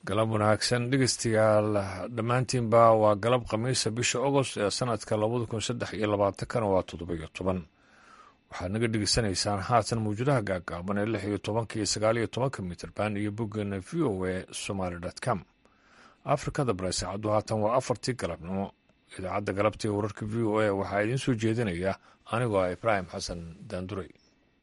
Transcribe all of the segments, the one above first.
galab wanaagsan dhegeystayaal dhammaantiinba waa galab khamiisa bisha agost ee sanadka labada kun saddex iyo labaatankana waa toddoba-iyo toban waxaad naga dhegeysanaysaan haatan mawjadaha gaagaaban ee lix iyo tobanka iyo sagaal iyo tobanka mitrban iyo boggeena v o a somaly com afrikada bare saacaddu haatan waa afartii galabnimo idaacadda galabta ee wararka v o a waxaa idiin soo jeedinaya anigoo ah ibraahim xasan daanduray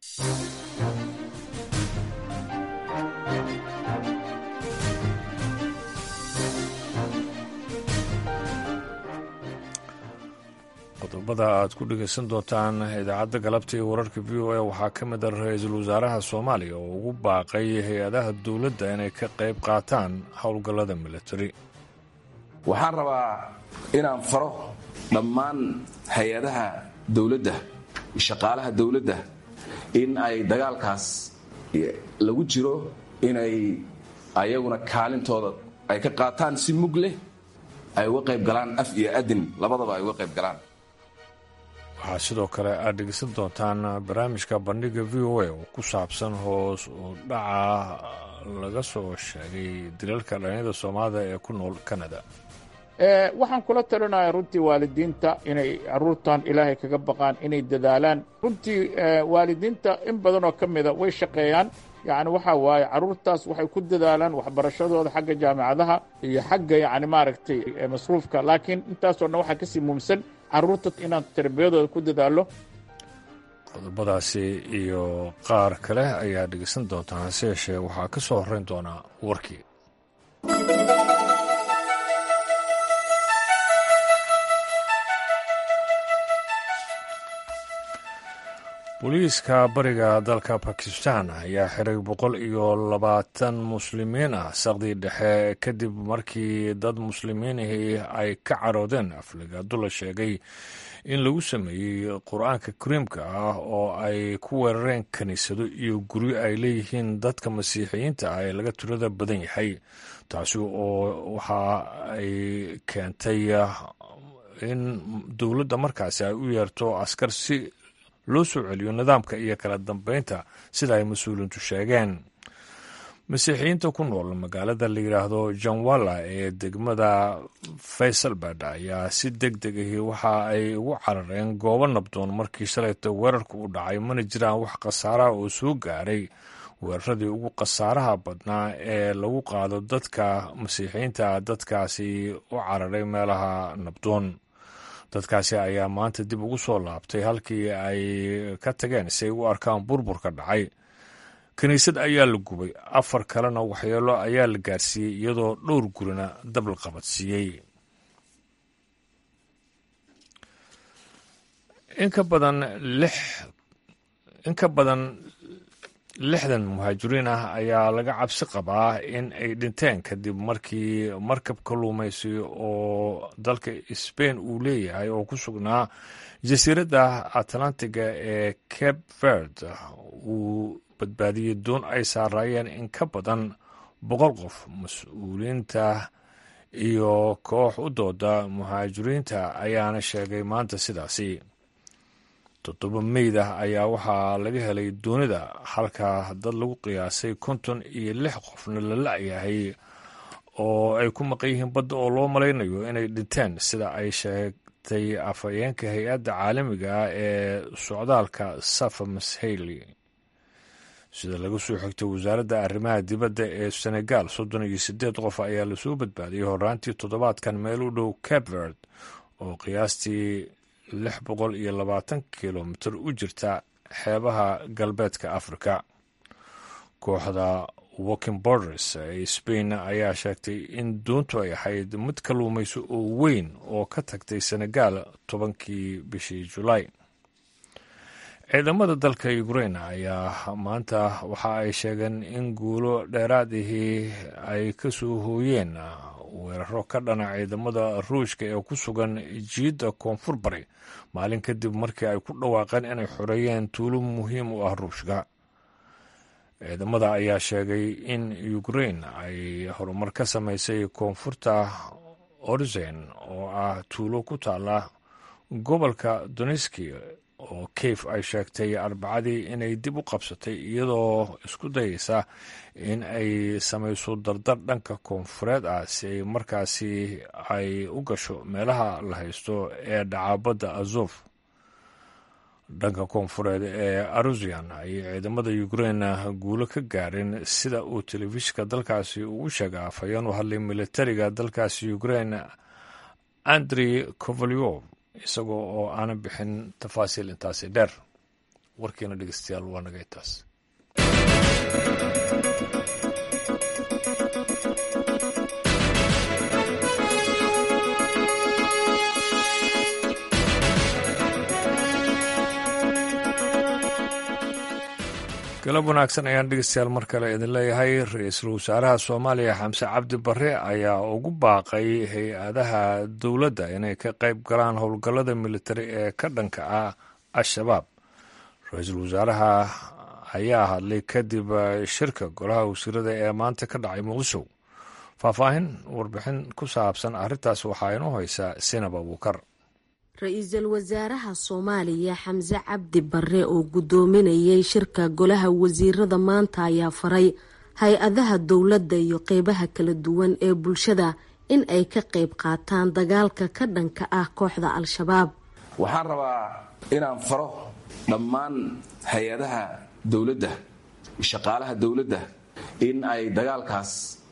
qodobada aad ku dhegeysan doontaan idaacadda galabta iyo wararka v o a waxaa ka mid a ra-iisul wasaaraha soomaaliya oo ugu baaqay hay-adaha dowladda inay ka qayb qaataan howlgallada militari waxaan rabaa inaan faro dhammaan hay-adaha dowladda shaqaalaha dowladda in ay dagaalkaas lagu jiro inay ayaguna kaalintooda ay ka qaataan si mug leh ay uga qayb galaan af iyo adin labadaba ay uga qayb galaan waxaa sidoo kale aad dhegeysan doontaan barnaamijka bandhiga v o a oo ku saabsan hoos u dhaca laga soo sheegay dilalka dhalinyada soomaalida ee ku nool kanada waxaan kula talinayaa runtii waalidiinta inay carruurtan ilaahay kaga baqaan inay dadaalaan runtii waalidiinta in badanoo ka mida way shaqeeyaan yacni waxaa waaye carruurtaas waxay ku dadaalaan waxbarashadooda xagga jaamicadaha iyo xagga yacni maaragtay masruufka laakiin intaasoo dhan waxaa kasii muumsan carruurta inaan tarbiyadooda ku dadaallo qodobadaasi iyo qaar kale ayaa dhegeysan doontaan hase yeeshee waxaa ka soo horrayn doonaa warkii booliiska bariga dalka bakistan ayaa xiray boqol iyo labaatan muslimiin ah saqdii dhexe kadib markii dad muslimiinihii ay ka caroodeen afligaadu la sheegay in lagu sameeyey qur-aanka kariimka ah oo ay ku weerareen kiniisado iyo guryo ay leeyihiin dadka masiixiyiinta ah ee laga tirada badan yahay taasi oo waxa ay keentay in dowladda markaasi ay u yeerto askar si loo soo celiyo nidaamka iyo kala dambeynta sida ay mas-uuliintu sheegeen masiixiyiinta ku nool magaalada la yidhaahdo janwalla ee degmada faysalbad ayaa si deg deg ahi waxa ay ugu carareen goobo nabdoon markii shalayta weerarka u dhacay mana jiraan wax khasaaraha oo soo gaaray weeraradii ugu khasaaraha badnaa ee lagu qaado dadka masiixiyiinta dadkaasi u cararay meelaha nabdoon dadkaasi ayaa maanta dib ugu soo laabtay halkii ay ka tageen si ay u arkaan burburka dhacay kiniisad ayaa la gubay afar kalena waxyeelo ayaa la gaarsiiyey iyadoo dhowr gurina dab la qabadsiiyey in ka badan lix in ka badan lixdan muhaajiriin ah ayaa laga cabsi qabaa in ay dhinteen kadib markii markab kalluumaysi oo dalka sbain uu leeyahay oo ku sugnaa jasiiradda atlantiga ee cape verd uu badbaadiyey doon ay saaraayeen in ka badan boqol qof mas-uuliyiinta iyo koox u dooda muhaajiriinta ayaana sheegay maanta sidaasi toddoba meyd ah ayaa waxaa laga helay doonida halka dad lagu qiyaasay konton iyo lix qofna la la-yahay oo ay ku maqan yihiin badda oo loo malaynayo inay dhinteen sida ay sheegtay afhayeenka hay-adda caalamiga ah ee socdaalka safa mashayli sida laga soo xigtay wasaaradda arrimaha dibadda ee senegal soddon iyo siddeed qof ayaa lasoo badbaadiyey horaantii toddobaadkan meel u dhow capverd oo qiyaastii lix boqol iyo labaatan kilomitir u jirta xeebaha galbeedka afrika kooxda walking borders ee spain ayaa sheegtay in doontu ay ahayd mid kalluumayso oo weyn oo ka tagtay senegal tobankii bishii julaay ciidamada dalka ukrain ayaa maanta waxa ay sheegeen in guulo dheeraadihii ay ka soo hooyeen weeraro ka dhana ciidamada ruushka ee ku sugan jiidda koonfur bari maalin kadib markii ay ku dhawaaqeen inay xoreeyeen tuulo muhiim u ah ruushka ciidamada ayaa sheegay in ukrain ay horumar ka samaysay koonfurta orzen oo ah tuulo ku taala gobolka doneski oo kayf ay sheegtay arbacadii inay dib u qabsatay iyadoo isku dayeysa in ay samayso dardar dhanka koonfureed ah si ay markaasi ay u gasho meelaha la haysto ee dhacaabadda azof dhanka koonfureed ee arusian ayay ciidamada ukrein guulo ka gaareen sida uu telefishinka dalkaasi ugu sheega afhayeen u hadlay militariga dalkaasi ukrein andrey kovalyov isagoo oo aanan bixin tafaasiil intaasi dheer warkiina dhegeystayaal waa naga intaas galab wanaagsan ayaan dhegeystayaal mar kale idin leeyahay ra-iisul wasaaraha soomaaliya xamse cabdi barre ayaa ugu baaqay hay-adaha dowladda inay ka qayb galaan howlgallada militari ee ka dhanka ah al-shabaab ra-iisul wasaaraha ayaa hadlay kadib shirka golaha wasiirada ee maanta ka dhacay muqdisho faahfaahin warbixin ku saabsan arrintaas waxaa inoo haysaa sinab abuukar ra-iisul wasaaraha soomaaliya xamse cabdi barre oo guddoominayay shirka golaha wasiirada maanta ayaa faray hay-adaha dowladda iyo qeybaha kala duwan ee bulshada in ay ka qayb qaataan dagaalka ka dhanka ah kooxda al-shabaab waxaan rabaa inaan faro dhammaan hay-adaha dowladda shaqaalaha dowladda in ay dagaalkaas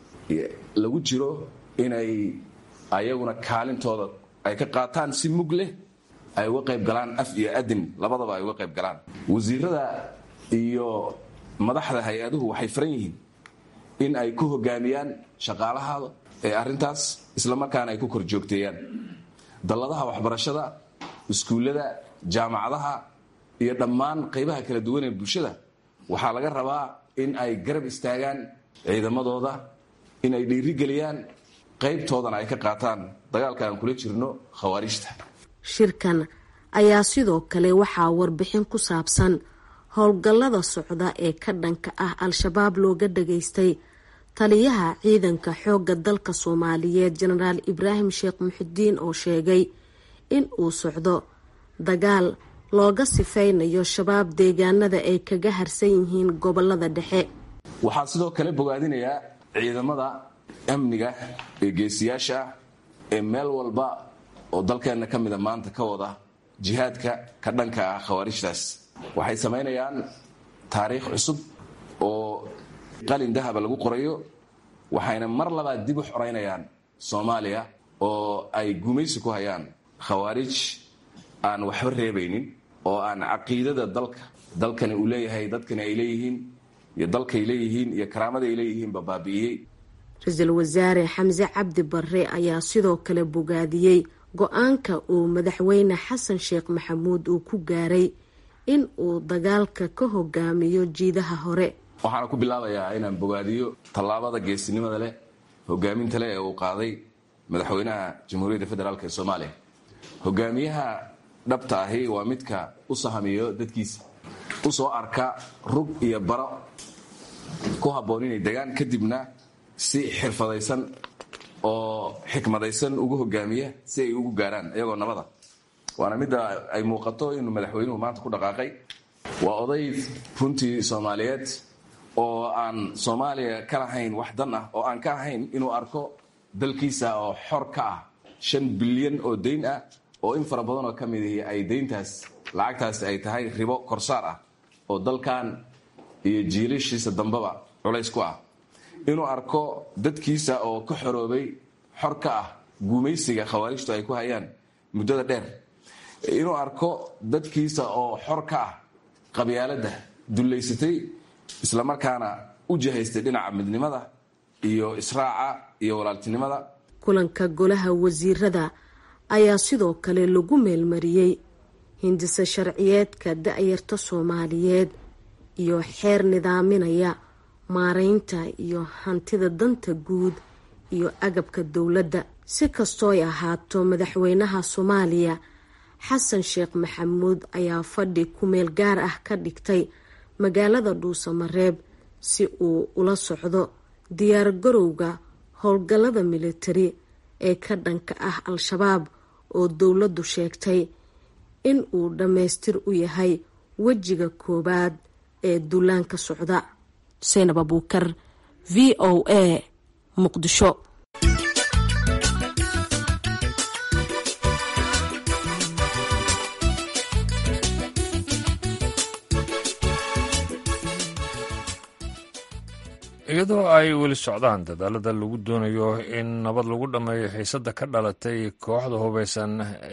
lagu jiro inay ayaguna kaalintooda ay ka qaataan si mug leh ay uga qayb galaan af iyo adin labadaba ay uga qayb galaan wasiirada iyo madaxda hay-aduhu waxay faran yihiin in ay ku hogaamiyaan shaqaalahaada ee arrintaas islamarkaana ay ku kor joogteeyaan dalladaha waxbarashada iskuullada jaamacadaha iyo dhammaan qaybaha kala duwan ee bulshada waxaa laga rabaa in ay garab istaagaan ciidamadooda in ay dhiirigeliyaan qaybtoodana ay ka qaataan dagaalka aan kula jirno khawaarijta shirkan ayaa sidoo kale waxaa warbixin ku saabsan howlgallada socda ee ka dhanka ah al-shabaab looga dhageystay taliyaha ciidanka xoogga dalka soomaaliyeed jenaraal ibraahim sheekh muxidiin oo sheegay in uu socdo dagaal looga sifeynayo shabaab deegaanada ay kaga harsan yihiin gobolada dhexe waxaa sidoo kale bogaadinayaa ciidamada amniga ee geesiyaasha ah ee meel walba oo dalkeenna ka mida maanta ka wada jihaadka ka dhanka ah khawaarijtaas waxay samaynayaan taariikh cusub oo qalin dahaba lagu qorayo waxayna mar labaad dib u xoraynayaan soomaaliya oo ay gumaysi ku hayaan khawaarij aan waxba reebaynin oo aan caqiidada dalka dalkani uu leeyahay dadkani ay leeyihiin iyo dalkay leeyihiin iyo karaamada ay leeyihiinba baabi'iyey ra-iisul wasaare xamse cabdi barre ayaa sidoo kale bogaadiyey go-aanka uu madaxweyne xasan sheekh maxamuud uu ku gaaray in uu dagaalka ka hogaamiyo jiidaha hore waxaana ku bilaabayaa inaan bogaadiyo tallaabada geesinimada leh hogaaminta leh ee uu qaaday madaxweynaha jamhuuriyadda federaalk ee soomaaliya hogaamiyaha dhabta ahi waa midka u sahamiyo dadkiisa u soo arka rug iyo baro ku habboon inay degaan kadibna si xirfadaysan oo xikmadaysan ugu hogaamiya si ay ugu gaaraan iyagoo nabada waana midda ay muuqato inuu madaxweynuhu maanta ku dhaqaaqay waa oday runtii soomaaliyeed oo aan soomaaliya ka lahayn wax dan ah oo aan ka ahayn inuu arko dalkiisa oo xor ka ah shan bilyan oo dayn ah oo in fara badan oo ka mid ihi ay dayntaas lacagtaas ay tahay ribo korsaar ah oo dalkan iyo jiilashiisa dambeba culays ku ah inuu arko dadkiisa oo ka xoroobay xor ka ah guumaysiga khawaarijtu ay ku hayaan muddada dheer inuu arko dadkiisa oo xor ka ah qabyaaladda dullaysatay islamarkaana u jihaystay dhinaca midnimada iyo israaca iyo walaaltinimada kulanka golaha wasiirada ayaa sidoo kale lagu meelmariyey hindise sharciyeedka da-yarta soomaaliyeed iyo xeer nidaaminaya maareynta iyo hantida danta guud iyo agabka dowladda si kastooy ahaato madaxweynaha soomaaliya xasan sheekh maxamuud ayaa fadhi ku-meel gaar ah ka dhigtay magaalada dhuusamareeb si uu ula socdo diyaar garowga howlgallada militari ee ka dhanka ah al-shabaab oo dowladdu sheegtay in uu dhammaystir u yahay wejiga koowaad ee duulaanka socda seynab abuukar v o a muqdisho iyadoo ay weli socdaan dadaalada lagu doonayo in nabad lagu dhammeeyo xiisadda ka dhalatay kooxda hubeysan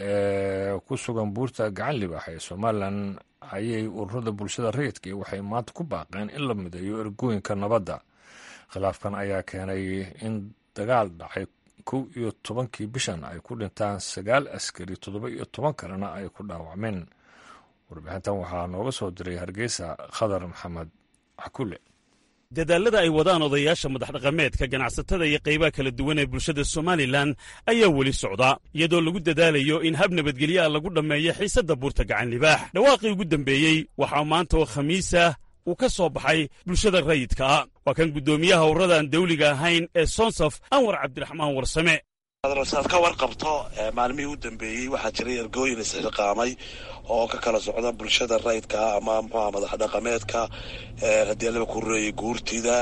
ee ku sugan buurta gacan libaax ee somalilan ayay ururada bulshada rayidka waxay maanta ku baaqeen in la mideeyo ergooyinka nabadda khilaafkan ayaa keenay in dagaal dhacay kow iyo tobankii bishan ay ku dhintaan sagaal askari toddoba iyo toban kalena ay ku dhaawacmeen warbixintan waxaa nooga soo diray hargeysa khadar maxamed cakule dadaalada ay wadaan odayaasha madaxdhaqameedka ganacsatada iyo qaybaha kala duwan ee bulshada somalilan ayaa weli socda iyadoo lagu dadaalayo in hab nabadgelyaha lagu dhammeeyo xiisadda buurta gacan libaax dhawaaqii ugu dambeeyey waxaa maanta oo khamiisa uu ka soo baxay bulshada rayidkaa waa kan guddoomiyaha urradaan dawliga ahayn ee sonsaf anwar cabdiraxmaan warsame saad ka warqabto maalmihii u dambeeyey waxaa jiray ergooyin isxilqaamay oo ka kala socda bulshada rayidkaa ama muxuaha madax dhaqameedka haddii alaba ku reeyay guurtida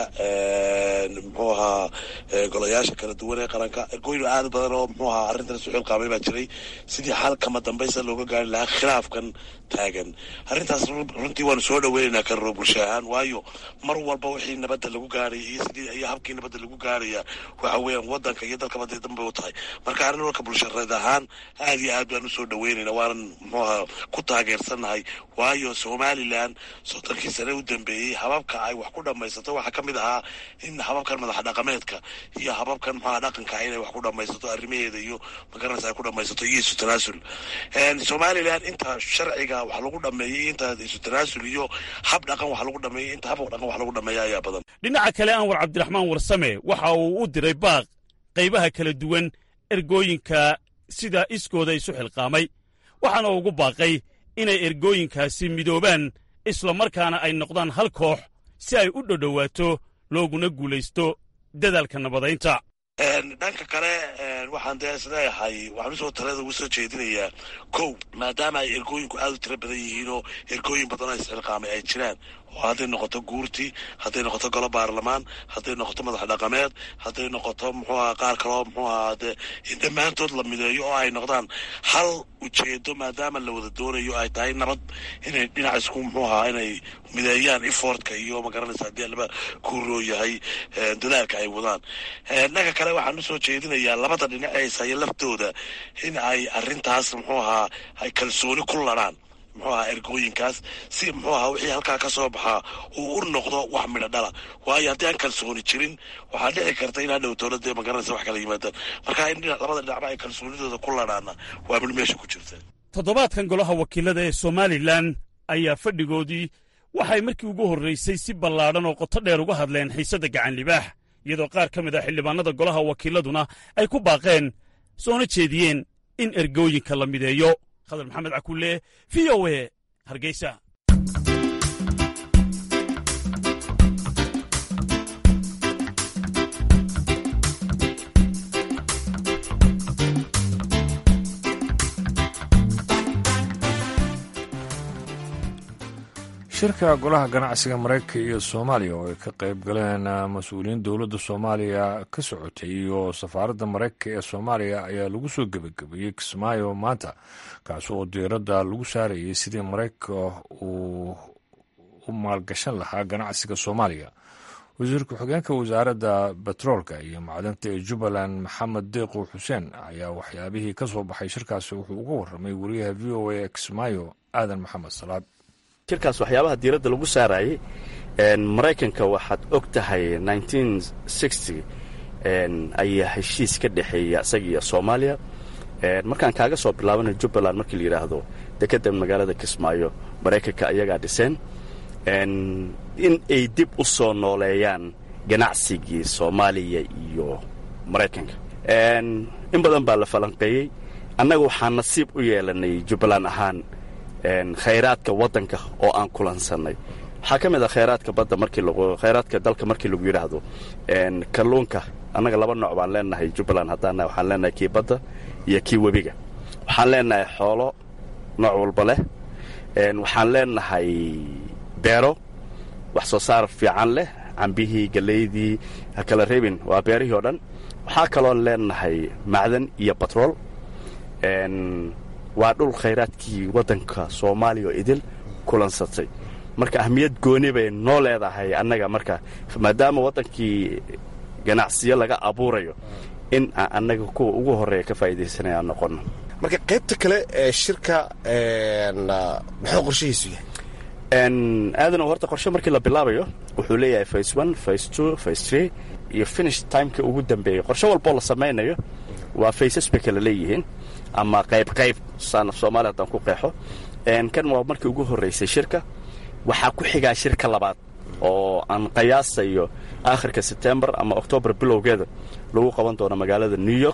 muxuu ahaa golayaasha kala duwan ee qaranka ergooyin aad badan oo muxuu ahaa arrintan isu xilqaamay baa jiray sidii xalkama dambaysa looga gaari lahaa khilaafkan taagan arrintaas runtii waanu soo dhaweynaynaa karro bulsho ahaan waayo mar walba wixii nabadda lagu gaaraya iyo sidii iyo habkii nabadda lagu gaaraya waxa weeyaan wadanka iyo dalkaba dee danbay u tahay marka arrin walka bulshareed ahaan aad iyo aad baan usoo dhaweynayna waanan muxuu ahaa ku taageersannahay waayo somalilan soddonkii sane u dambeeyey hababka ay wax ku dhammaysato waxaa ka mid ahaa in hababkan madax dhaqameedka iyo hababkan muxuaha dhaqanka inay wax ku dhammaysato arrimaheeda iyo magaranaysa ay ku dhammaysato iyo isu tanaasul somalilan inta sharciga wax lagu dhameeyey inta isu tanaasul iyo hab dhaqan wax lagu dhameeyey inta hab dhaqan wax lagu dhameeya ayaa badan dhinaca kale anwar cabdiraxmaan warsame waxa uu u diray baaq qaybaha kala duwan ergooyinka sida iskooda isu xilqaamay waxaana ugu baaqay inay ergooyinkaasi midoobaan isla markaana ay noqdaan hal koox si ay u dhodhowaato looguna guulaysto dadaalka nabadaynta dhanka kale waxaan dee isleeyahay waxaan usoo talada ugu soo jeedinayaa kow maadaama ay ergooyinku aad u tiro badan yihiinoo ergooyin badan oo isxilqaamay ay jiraan oo hadday noqoto guurti hadday noqoto golo baarlamaan hadday noqoto madax dhaqameed hadday noqoto muxuu aha qaar kaloo muxuu ahaa dee in dhammaantood la mideeyo oo ay noqdaan hal ujeedo maadaama la wada doonayo ay tahay nabad inay dhinac isku muxuu ahaa inay mideeyaan efortka iyo magaranaysa haddii laba kuuroo yahay dadaalka ay wadaan dhanka kale waxaan usoo jeedinayaa labada dhinac ee ishaya laftooda in ay arrintaas muxuu ahaa ay kalsooni ku ladhaan muxuu ahaa ergooyinkaas si muxuu ahaa wixii halkaa ka soo baxaa uu u noqdo wax midho dhala waayo haddii aan kalsooni jirin waxaa dhici karta in hadhow dowladda magaranaysa wax kala yimaadaan marka in dhinac labada dhinacba ay kalsoonidooda ku ladhaana waa mid meesha ku jirta toddobaadkan golaha wakiilada ee somalilan ayaa fadhigoodii waxay markii ugu horraysay si ballaadhan oo qoto dheer uga hadleen xiisadda gacan libaax iyadoo qaar ka mid ah xildhibaanada golaha wakiiladuna ay ku baaqeen soona jeediyeen in ergooyinka la mideeyo khadar maxamed cakulle v o e hargeysa shirka golaha ganacsiga maraykanka iyo soomaaliya oo ay ka qayb galeen mas-uuliyiin dowladda soomaaliya ka socotay iyo safaaradda maraykanka ee soomaaliya ayaa lagu soo gebagabeeyey kismaayo maanta kaasi oo diiradda lagu saarayay sidii maraykanka uu u maalgashan lahaa ganacsiga soomaaliya wasiir ku-xigeenka wasaaradda betroolka iyo macdanta ee jubbaland maxamed deeqow xuseen ayaa waxyaabihii ka soo baxay shirkaasi wuxuu uga warramay wariyaha v o a ee kismaayo aadan maxamed salaad shirkaas waxyaabaha diiradda lagu saarayay maraykanka waxaad og tahay ayaa heshiis ka dhexeeya isaga iyo soomaaliya markaan kaaga soo bilaabana jubbaland markii la yidhaahdo dekedda magaalada kismaayo maraykanka ayagaa dhiseen in ay dib u soo nooleeyaan ganacsigii soomaaliya iyo maraykanka in badan baa la falanqeeyey annaga waxaa nasiib u yeelanay jubbaland ahaan khayraadka waddanka oo aan kulansannay waxaa ka mid ah khayraadka badda markii khayraadka dalka markii lagu yidhaahdo kalluunka annaga laba nooc baan leenahay jubbaland haddaan waxaan leenahay kii badda iyo kii webiga waxaan leenahay xoolo nooc walba leh waxaan leenahay beero wax soo saar fiican leh cambihii galeydii ha kala reebin waa beerihii oo dhan waxaa kaloon leenahay macdan iyo batrool waa dhul khayraadkii waddanka soomaaliya oo idil kulansatay marka ahmiyad gooni bay noo leedahay annaga marka maadaama waddankii ganacsiyo laga abuurayo in aan annaga kuwa ugu horreeya ka faa'iidaysanaya aan noqonno marka qaybta kale ee shirka muxuu qorshihiisu yahay aadano horta qorshe markii la bilaabayo wuxuu leeyahay face one face two face three iyo finish timeka ugu dambeeya qorshe walboo la samaynayo waa faces bay kala leeyihiin ama qayb qayb saana soomaaliya haddaan ku qeexo kan waa markii ugu horraysay shirka waxaa ku xigaa shirka labaad oo aan qiyaasayo aakhirka sebtembar ama oktoobar bilowgeeda lagu qaban doono magaalada new york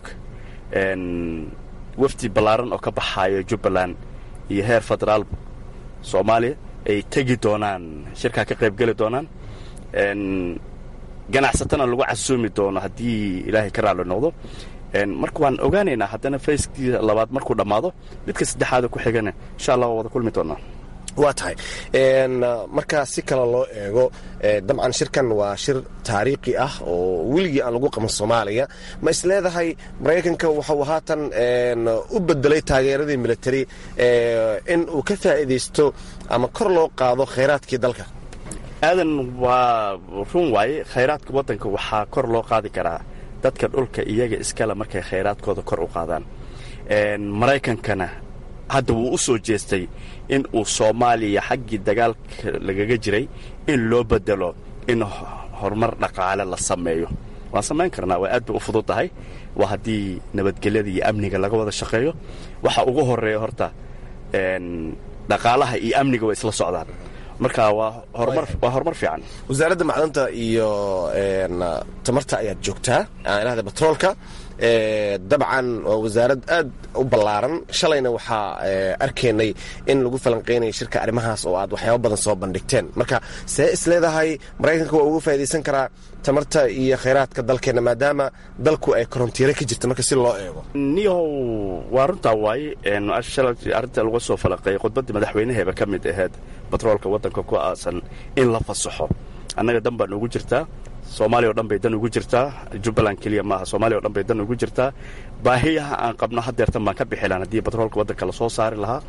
wafdi ballaaran oo ka baxaayo jubbaland iyo heer federaal soomaaliya ay tegi doonaan shirkaa ka qaybgeli doonaan ganacsatana lagu casuumi doono haddii ilaahay ka raalli noqdo marka waan ogaanaynaa haddana fayskii labaad markuu dhammaado midka saddexaada ku xigana insha allah waa wada kulmi doonaa waa tahay markaa si kale loo eego dabcan shirkan waa shir taariikhi ah oo weligii aan lagu qaban soomaaliya ma is leedahay maraykanka waxuu haatan u bedelay taageeradii military in uu ka faa'iidaysto ama kor loo qaado khayraadkii dalka aadan waa run waaye khayraadka waddanka waxaa kor loo qaadi karaa dadka dhulka iyaga iskale markay khayraadkooda kor u qaadaan maraykankana hadda wuu u soo jeestay in uu soomaaliya xaggii dagaalka lagaga jiray in loo bedelo in horumar dhaqaale la sameeyo waan samayn karnaa waa aad bay u fudud tahay waa haddii nabadgelyada iyo amniga laga wada shaqeeyo waxa ugu horreeya horta dhaqaalaha iyo amniga way isla socdaan marka waa horumar horumar fiican wasaaradda macdanta iyo tamarta ayaad joogtaa ilahda batroolka dabcan waa wasaarad aad u ballaaran shalayna waxaa arkaynay in lagu falanqaynaya shirka arrimahaas oo aad waxyaaba badan soo bandhigteen marka see is leedahay maraykanka waa uga faa'idaysan karaa tamarta iyo khayraadka dalkeenna maadaama dalku ay korontiire ka jirta marka si loo eego niyow waa runtaa waaye arrinta laga soo falanqeeyay khudbaddii madaxweynaheeba ka mid ahayd batroolka waddanka ku aasan in la fasaxo annaga dan baan ugu jirtaa soomaaliya o dhan bay dan ugu jirtaa jubbaland keliya maaha soomaaliya o dhan bay dan ugu jirtaa baahiyaha aan qabno haddeertan baan ka bixilaan haddii batroolka waddanka la soo saari lahaa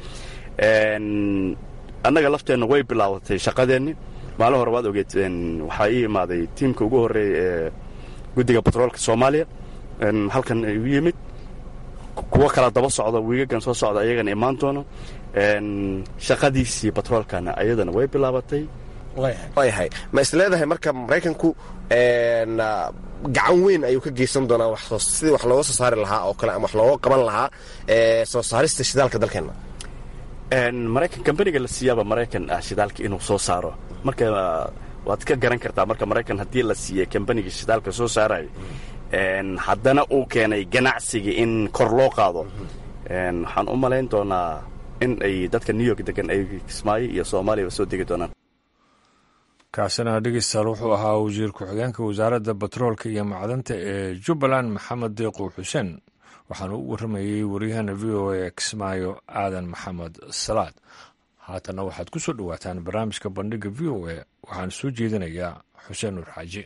annaga lafteenna way bilaabatay shaqadeenni maalin hore waad ogeed waxaa ii imaaday tiimka ugu horreeya ee guddiga batroolka soomaaliya halkan igu yimid kuwo kala daba socda wiigagan soo socda ayagana imaan doono shaqadiisii batroolkana ayadana way bilaabatay waayahay ma is leedahay marka maraykanku gacan weyn ayuu ka geysan doonaa sidii wax looga soo saari lahaa oo kale ama wax looga qaban lahaa soo saarista shidaalka dalkeenna maraykan kambaniga la siiyaaba maraykan ah shidaalka inuu soo saaro marka waad ka garan kartaa marka maraykan haddii la siiyey kambaniga shidaalka soo saarayo haddana uu keenay ganacsiga in kor loo qaado waxaan u malayn doonaa in ay dadka new york degan ay kismaayo iyo soomaaliyaba soo degi doonaan kaasina dhegeystayaal wuxuu ahaa wasiir ku-xigeenka wasaaradda batroolka iyo macdanta ee jubbaland maxamed deeqow xuseen waxaana u warramayey waryahana v o a kismaayo aadan maxamed salaad haatanna waxaad ku soo dhowaataan barnaamijka bandhigga v o a waxaana soo jeedinayaa xuseen nuur xaaji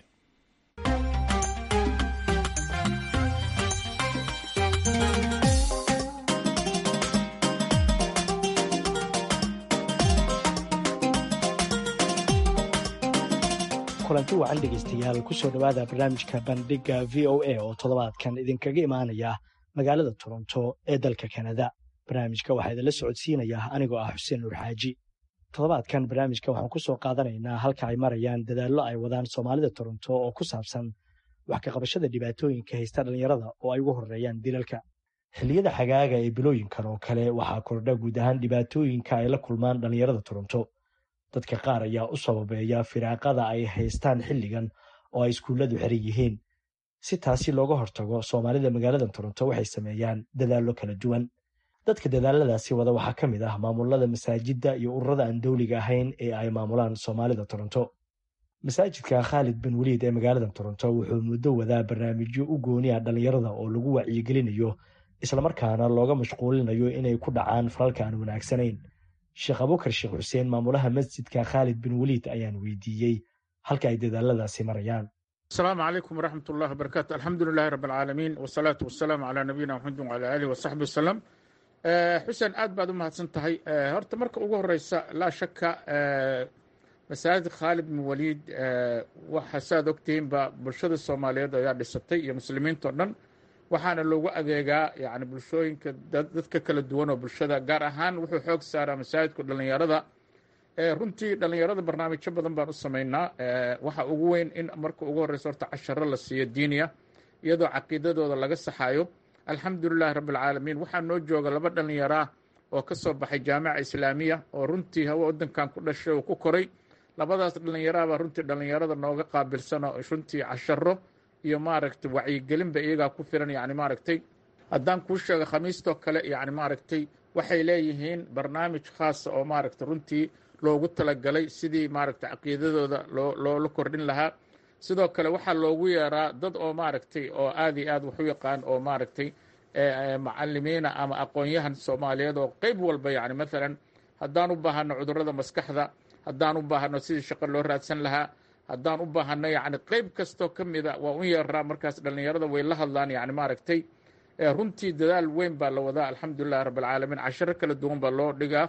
kulanti wacan dhegaystayaal kusoo dhowaada barnaamijka bandhigga v o a oo toddobaadkan idinkaga imaanaya magaalada toronto ee dalka kanada barnaamijka waxaa idinla socodsiinaya anigoo ah xuseen nuur xaaji toddobaadkan barnaamijka waxaan ku soo qaadanaynaa halka ay marayaan dadaallo ay wadaan soomaalida toronto oo ku saabsan wax ka qabashada dhibaatooyinka haysta dhallinyarada oo ay ugu horreeyaan dilalka xilliyada xagaaga ee bilooyinkan oo kale waxaa kordha guud ahaan dhibaatooyinka ay la kulmaan dhallinyarada toronto dadka qaar ayaa u sababeeya firaaqada ay haystaan xilligan oo ay iskuulladu xiran yihiin si taasi looga hortago soomaalida magaalada toronto waxay sameeyaan dadaallo kala duwan dadka dadaaladaasi wada waxaa ka mid ah maamulada masaajidda iyo ururada aan dowliga ahayn ee ay maamulaan soomaalida toronto masaajidka khaalid bin weliid ee magaalada toronto wuxuu muddo wadaa barnaamijyo u gooni ah dhallinyarada oo lagu wacyigelinayo islamarkaana looga mashquulinayo inay ku dhacaan falalka aan wanaagsanayn sheekh abukar sheekh xuseen maamulaha masjidka khaalid bin waliid ayaan weydiiyey halka ay dadaaladaasi marayaan asalaamu calaykum waraxmat ullahi wabarakaatu alxamdu lilahi rabb alcaalamiin wasalaatu wasalaamu calaa nabiyina maxamedin wala aalihi wasaxbi wasalam xuseen aad baad u mahadsan tahay horta marka ugu horeysa laa shaka masaajid khaalid bin waliid waxa saaad ogtihiinba bulshada soomaaliyeed ayaa dhisatay iyo muslimiinta o dhan waxaana loogu adeegaa yani bulshooyinka dadka kala duwan oo bulshada gaar ahaan wuxuu xoog saaraa masaajidku dhallinyarada runtii dhallinyarada barnaamijyo badan baan u samaynaa waxa ugu weyn in marka ugu horeysa horta casharo la siiyo diiniya iyadoo caqiidadooda laga saxayo alxamdulilahi rabbi alcaalamiin waxaa noo jooga laba dhallinyaraa oo ka soo baxay jaamica islaamiya oo runtii hawa waddankan ku dhashay oo ku koray labadaas dhallinyaraabaa runtii dhallinyarada nooga qaabilsan oo runtii casharo iyo maaragtay wacyigelinba iyagaa ku filan yani maaragtay haddaan kuu sheego khamiistoo kale yani maaragtay waxay leeyihiin barnaamij khaasa oo maaragtay runtii loogu talagalay sidii maaragtay caqiidadooda loo loola kordhin lahaa sidoo kale waxaa loogu yeeraa dad oo maaragtay oo aad iyo aad wax u yaqaan oo maaragtay macalimiina ama aqoon-yahan soomaaliyeed oo qeyb walba yani maalan haddaan u baahano cudurrada maskaxda haddaan u baahano sidii shaqo loo raadsan lahaa haddaan u baahano yani qeyb kastoo ka mida waa u yeeraa markaas dhallinyarada way la hadlaan yani maaragtay runtii dadaal weyn baa la wadaa alxamdulilahi rabb alcaalamiin casharo kala duwan baa loo dhigaa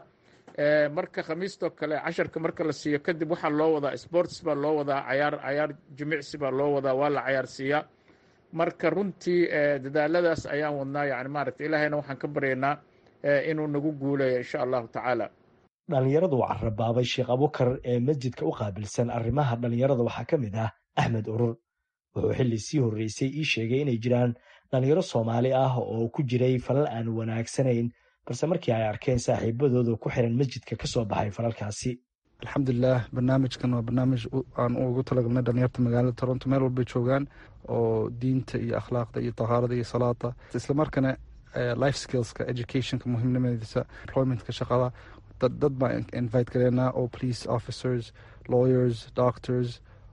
marka khamiistoo kale casharka marka la siiyo kadib waxaa loo wadaa sports baa loo wadaa cayaar cayaar jimicsi baa loo wadaa waa la cayaarsiiyaa marka runtii dadaaladaas ayaan wadnaa yani maaragta ilaahayna waxaan ka baryaynaa inuu nagu guuleeyo insha allahu tacaala dhallinyaradu carabaabay sheekh abukar ee masjidka u qaabilsan arrimaha dhallinyarada waxaa ka mid ah axmed urur wuxuu xilli sii horreysay ii sheegay inay jiraan dhallinyaro soomaali ah oo ku jiray falal aan wanaagsanayn balse markii ay arkeen saaxiibadooda ku xiran masjidka ka soo baxay falalkaasi alxamdulilah barnaamijkan waa barnaamij aan ugu talagalnay dhalinyarta magaalada toronto meel walbay joogaan oo diinta iyo akhlaaqda iyo tahaarada iyo salaada islamarkaana life skillska educationka muhiimnimadiisa employmentka shaqada dad baan invite gareynaa oo police officers lawyers doctors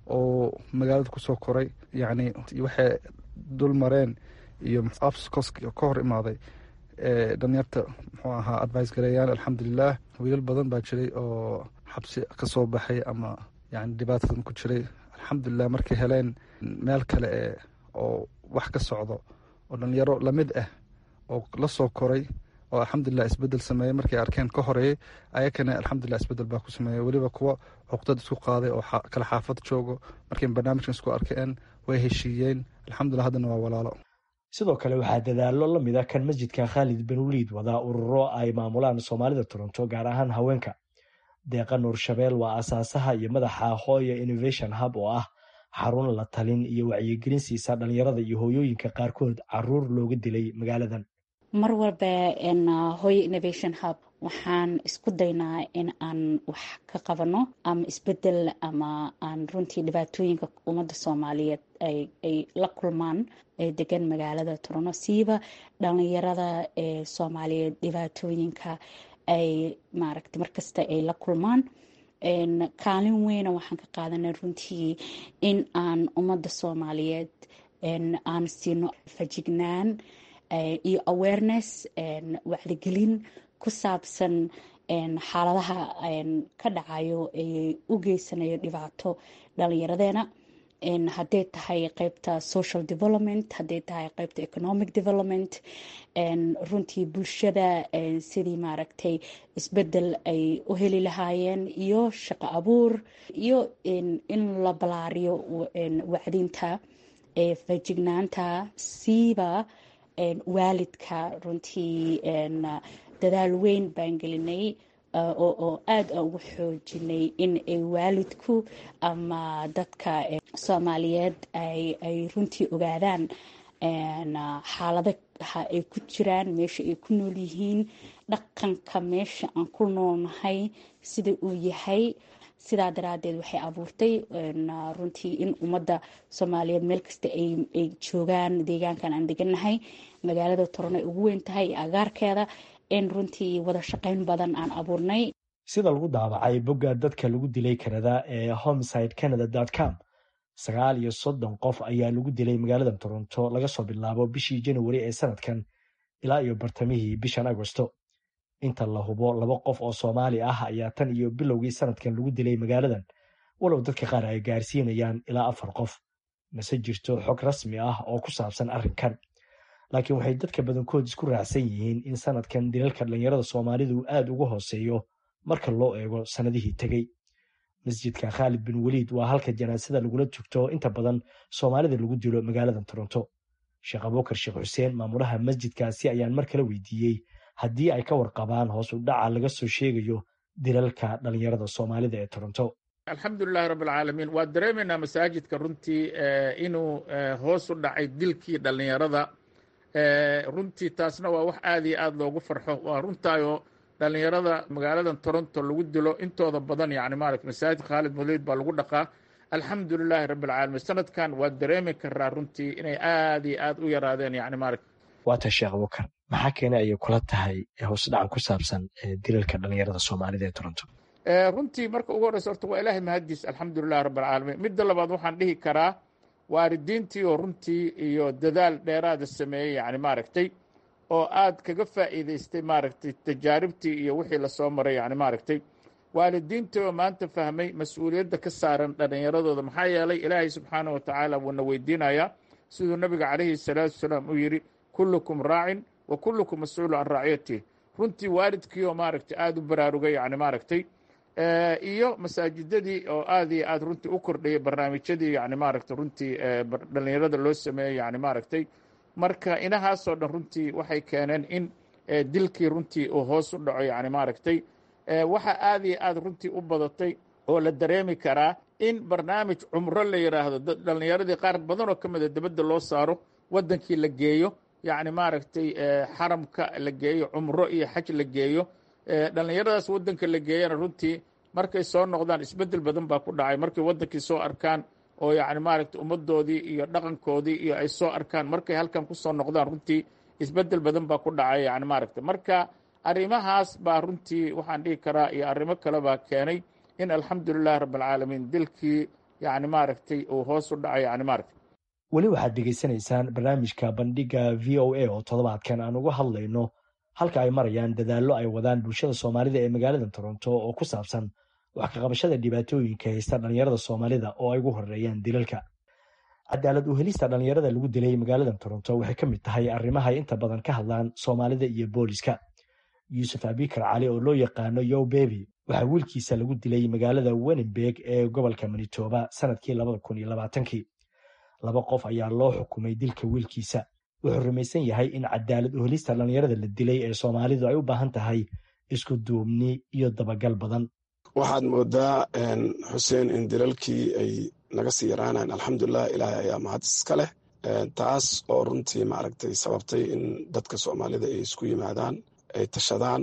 oo magaalada kusoo koray yacni waxay dul mareen iyo obstacles ka hor imaaday dhalinyarta muxuu ahaa advice gareeyaan alxamdulilah wiilal badan baa jiray oo xabsi ka soo baxay ama yani dhibaatadan ku jiray alxamdulilah markay heleen meel kale e oo wax ka socdo oo dhalinyaro lamid ah oo la soo koray oo alxamdulilah isbedel sameeyey markay arkeen ka horeeyey ayakana alxamdulilah isbedel baa ku sameeyey weliba kuwa cuqdad isku qaaday oo kala xaafad joogo markay barnaamijkan isku arkeen way heshiiyeen alxamdulilah haddana waa walaalo sidoo kale waxaa dadaallo la mid a kan masjidka khaalid bin waliid wadaa ururo ay maamulaan soomaalida toronto gaar ahaan haweenka deeqa nuur shabeel waa asaasaha iyo madaxa hooya innovation hub oo ah xarun la talin iyo wacyigelin siisa dhalinyarada iyo hooyooyinka qaarkood caruur looga dilay magaaladan mar walba hooyo innovation hub waxaan isku daynaa in aan wax ka qabano ama isbedel ama aan runtii dhibaatooyinka ummadda soomaaliyeed ay la kulmaan ee degan magaalada toronto siiba dhalinyarada ee soomaaliyeed dhibaatooyinka ay maaragta markasta ay la kulmaan kaalin weyna waxaan ka qaadanay runtii in aan ummadda soomaaliyeed aan siino fajignaan iyo awareness wacdigelin ku saabsan xaaladaha ka dhacayo ee u geysanayo dhibaato dhalinyaradeena hadday tahay qeybta social development hadday tahay qeybta economic development runtii bulshada sidii maaragtay isbedel ay u heli lahaayeen iyo shaqo abuur iyo in la balaariyo wacdinta fajignaanta siiba waalidka runtii dadaal weyn baan gelinay oo aada ugu xoojinay in ay waalidku ama dadka soomaaliyeed ay runtii ogaadaan xaaladaha ay ku jiraan meesha ay ku nool yihiin dhaqanka meesha aan ku noolnahay sida uu yahay sidaa daraadeed waxay abuurtay runtii in ummadda soomaaliyeed meel kasta ay joogaan deegaankan aan degannahay magaalada toron ay ugu weyn tahay agaarkeeda in runtii wada shaqayn badan aan abuurnay sida lagu daabacay bogga dadka lagu dilay kanada ee homeside canada com sagaal iyo soddon qof ayaa lagu dilay magaalada toronto laga soo bilaabo bishii januari ee sanadkan ilaa iyo bartamihii bishan agosto inta la hubo laba qof oo soomaali ah ayaa tan iyo bilowgii sanadkan lagu dilay magaaladan walow dadka qaar ay gaarsiinayaan ilaa afar qof mase jirto xog rasmi ah oo ku saabsan arrinkan laakiin waxay dadka badankood isku raacsan yihiin in sanadkan dilalka dhallinyarada soomaalidu aada uga hooseeyo marka loo eego sannadihii tegey masjidka khaalid bin weliid waa halka janaasada lagula tugto inta badan soomaalida lagu dilo magaaladan toronto sheekh abuukar sheekh xuseen maamulaha masjidkaasi ayaan mar kale weydiiyey haddii ay ka warqabaan hoos u dhaca laga soo sheegayo dilalka dhallinyarada soomaalida ee toronto alxamdulilahi rabb alcaalamiin waa dareemaynaa masaajidka runtii inuu hoos u dhacay dilkii dhallinyarada runtii taasna waa wax aad iyo aad loogu farxo waa runtaayoo dhallinyarada magaaladan toronto lagu dilo intooda badan yani maarata masaajid khaalid muliid baa lagu dhaqaa alxamdulilaahi rabbi alcaalamiin sanadkan waa dareemi karaa runtii inay aad iyo aad u yaraadeen yani maarata waata sheekh abukar maxaa keenay ayay kula tahay hoos dhacan ku saabsan dilalka dhallinyarada soomaalida ee toronto runtii marka ugu horreysa horta waa ilaahay mahaddiis alxamdulilahi rabbi alcaalamiin midda labaad waxaan dhihi karaa waalidiintii oo runtii iyo dadaal dheeraada sameeyey yani maaragtay oo aad kaga faa'iidaystay maaragtay tajaaribtii iyo wixii lasoo maray yani maaragtay waalidiintii oo maanta fahmay mas-uuliyadda ka saaran dhallinyaradooda maxaa yeelay ilaahay subxaanah wa tacaala wuuna weydiinayaa siduu nabiga calayhi salaatu wasalaam u yidhi kullukum raacin wa kullukum mas-uulu can raaciyatihi runtii waalidkii oo maaragtay aada u baraarugay yani maaragtay iyo masaajidadii oo aad iyo aad runtii u kordhayay barnaamijyadii yani maaragtay runtii dhallinyarada loo sameeyey yani maaragtay marka inahaasoo dhan runtii waxay keeneen in dilkii runtii uu hoos u dhaco yani maaragtay waxa aad iyo aad runtii u badatay oo la dareemi karaa in barnaamij cumro la yidhaahdo dhallinyaradii qaar badan oo ka mida dibadda loo saaro waddankii la geeyo yacni maaragtay xaramka la geeyo cumro iyo xaj la geeyo dhallinyaradaas waddanka la geeyana runtii markay soo noqdaan isbeddel badan baa ku dhacay markay waddankii soo arkaan oo yacni maaragtay ummaddoodii iyo dhaqankoodii iyo ay soo arkaan markay halkan ku soo noqdaan runtii isbeddel badan baa ku dhacay yani maaragtay marka arrimahaas baa runtii waxaan dhihi karaa iyo arrimo kale baa keenay in alxamdulilahi rabbi alcaalamiin dilkii yani maaragtay uu hoos u dhacay yani maaragtay weli waxaad dhegaysanaysaan barnaamijka bandhiga v o a oo toddobaadkan aan uga hadlayno halka ay marayaan dadaallo ay wadaan bulshada soomaalida ee magaalada toronto oo ku saabsan wax ka qabashada dhibaatooyinka haysta dhallinyarada soomaalida oo ay ugu horeeyaan dilalka cadaalad u helista dhallinyarada lagu dilay magaalada toronto waxay ka mid tahay arrimahay inta badan ka hadlaan soomaalida iyo booliska yuusuf abikar cali oo loo yaqaano yow bebi waxaa wiilkiisa lagu dilay magaalada wenenberg ee gobolka manitoba sanadkii labada kun iyo labaatankii laba qof ayaa loo xukumay dilka wiilkiisa wuxuu rumaysan yahay in cadaalad u helista dhallinyarada la dilay ee soomaalidu ay u baahan tahay isku duubni iyo dabagal badan waxaad moodaa xuseen in dilalkii ay naga sii yaraanayan alxamdulilah ilaahay ayaa mahad iska leh taas oo runtii maaragtay sababtay in dadka soomaalida ay isku yimaadaan ay tashadaan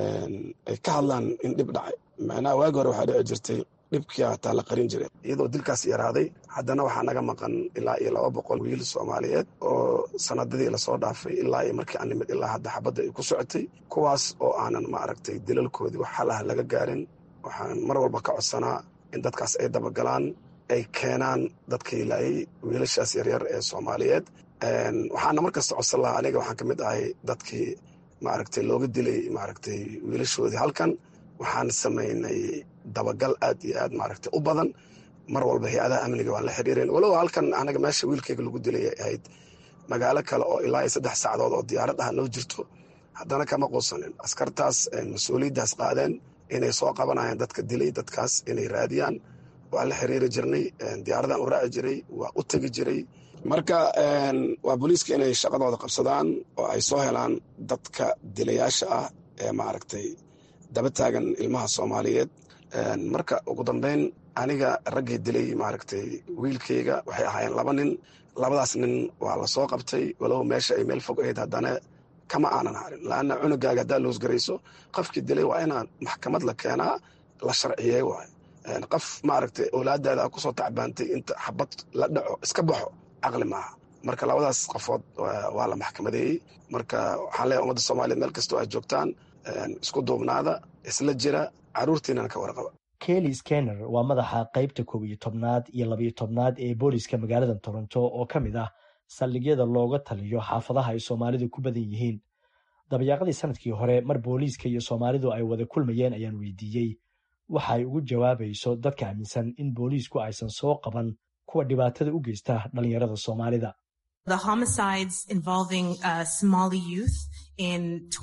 ay ka hadlaan in dhib dhacay macnaha waagi hore waxaa dhici jirtay dhibkii hataa la qarin jiray iyadoo dilkaas yaraaday haddana waxaa naga maqan ilaa iyo laba boqol wiil soomaaliyeed oo sanadadii lasoo dhaafay ilaa iyo markii aan nimid ilaa hadda xabadda ay ku socotay kuwaas oo aanan maaragtay dilalkoodii wax xal ah laga gaarin waxaan mar walba ka codsanaa in dadkaas ay dabagalaan ay keenaan dadkii laayay wiilashaas yaryar ee soomaaliyeed waxaana markasta codsan lahaa aniga waxaan ka mid ahay dadkii maaragtay looga dilay maaragtay wiilashoodii halkan waxaan samaynay dabagal aad iyo aad maaragtay u badan mar walba hay-adaha amniga waan la xiriireen walow halkan anaga meesha wiilkayga lagu dilay ay ahayd magaalo kale oo ilaa iyo saddex sacdood oo diyaarad ah noo jirto haddana kama quusanin askartaas mas-uuliyaddaas qaadeen inay soo qabanayaan dadka dilay dadkaas inay raadiyaan waan la xiriiri jirnay diyaaradan u raaci jiray waa u tegi jiray marka waa booliiska inay shaqadooda qabsadaan oo ay soo helaan dadka dilayaasha ah ee maaragtay daba taagan ilmaha soomaaliyeed marka ugu dambeyn aniga raggii dilay maaragtay wiilkayga waxay ahaayeen laba nin labadaas nin waa la soo qabtay walow meesha ay meel fog ahayd haddana kama aanan harin laanna cunugaaga haddaa loosgarayso qofkii dilay waa inaan maxkamad la keenaa la sharciyey waay qof maaragtay owlaadaada a kusoo tacbaantay inta xabad la dhaco iska baxo caqli maaha marka labadaas qofood waa la maxkamadeeyey marka waxaan leeyahay ummadda soomaaliyeed meel kastoo aad joogtaan isku duubnaada isla jira caruurtiinana ka warqaba kelly skenner waa madaxa qaybta koob iyo tobnaad iyo labayo tobnaad ee booliska magaalada toronto oo ka mid ah saldhigyada looga taliyo xaafadaha ay soomaalidu ku badan yihiin dabayaaqadii sanadkii hore mar booliiska iyo soomaalidu ay wada kulmayeen ayaan weydiiyey waxa ay ugu jawaabayso dadka aaminsan in booliisku aysan soo qaban kuwa dhibaatada u geysta dhallinyarada soomaalida The homicides involving uh, Somali youth in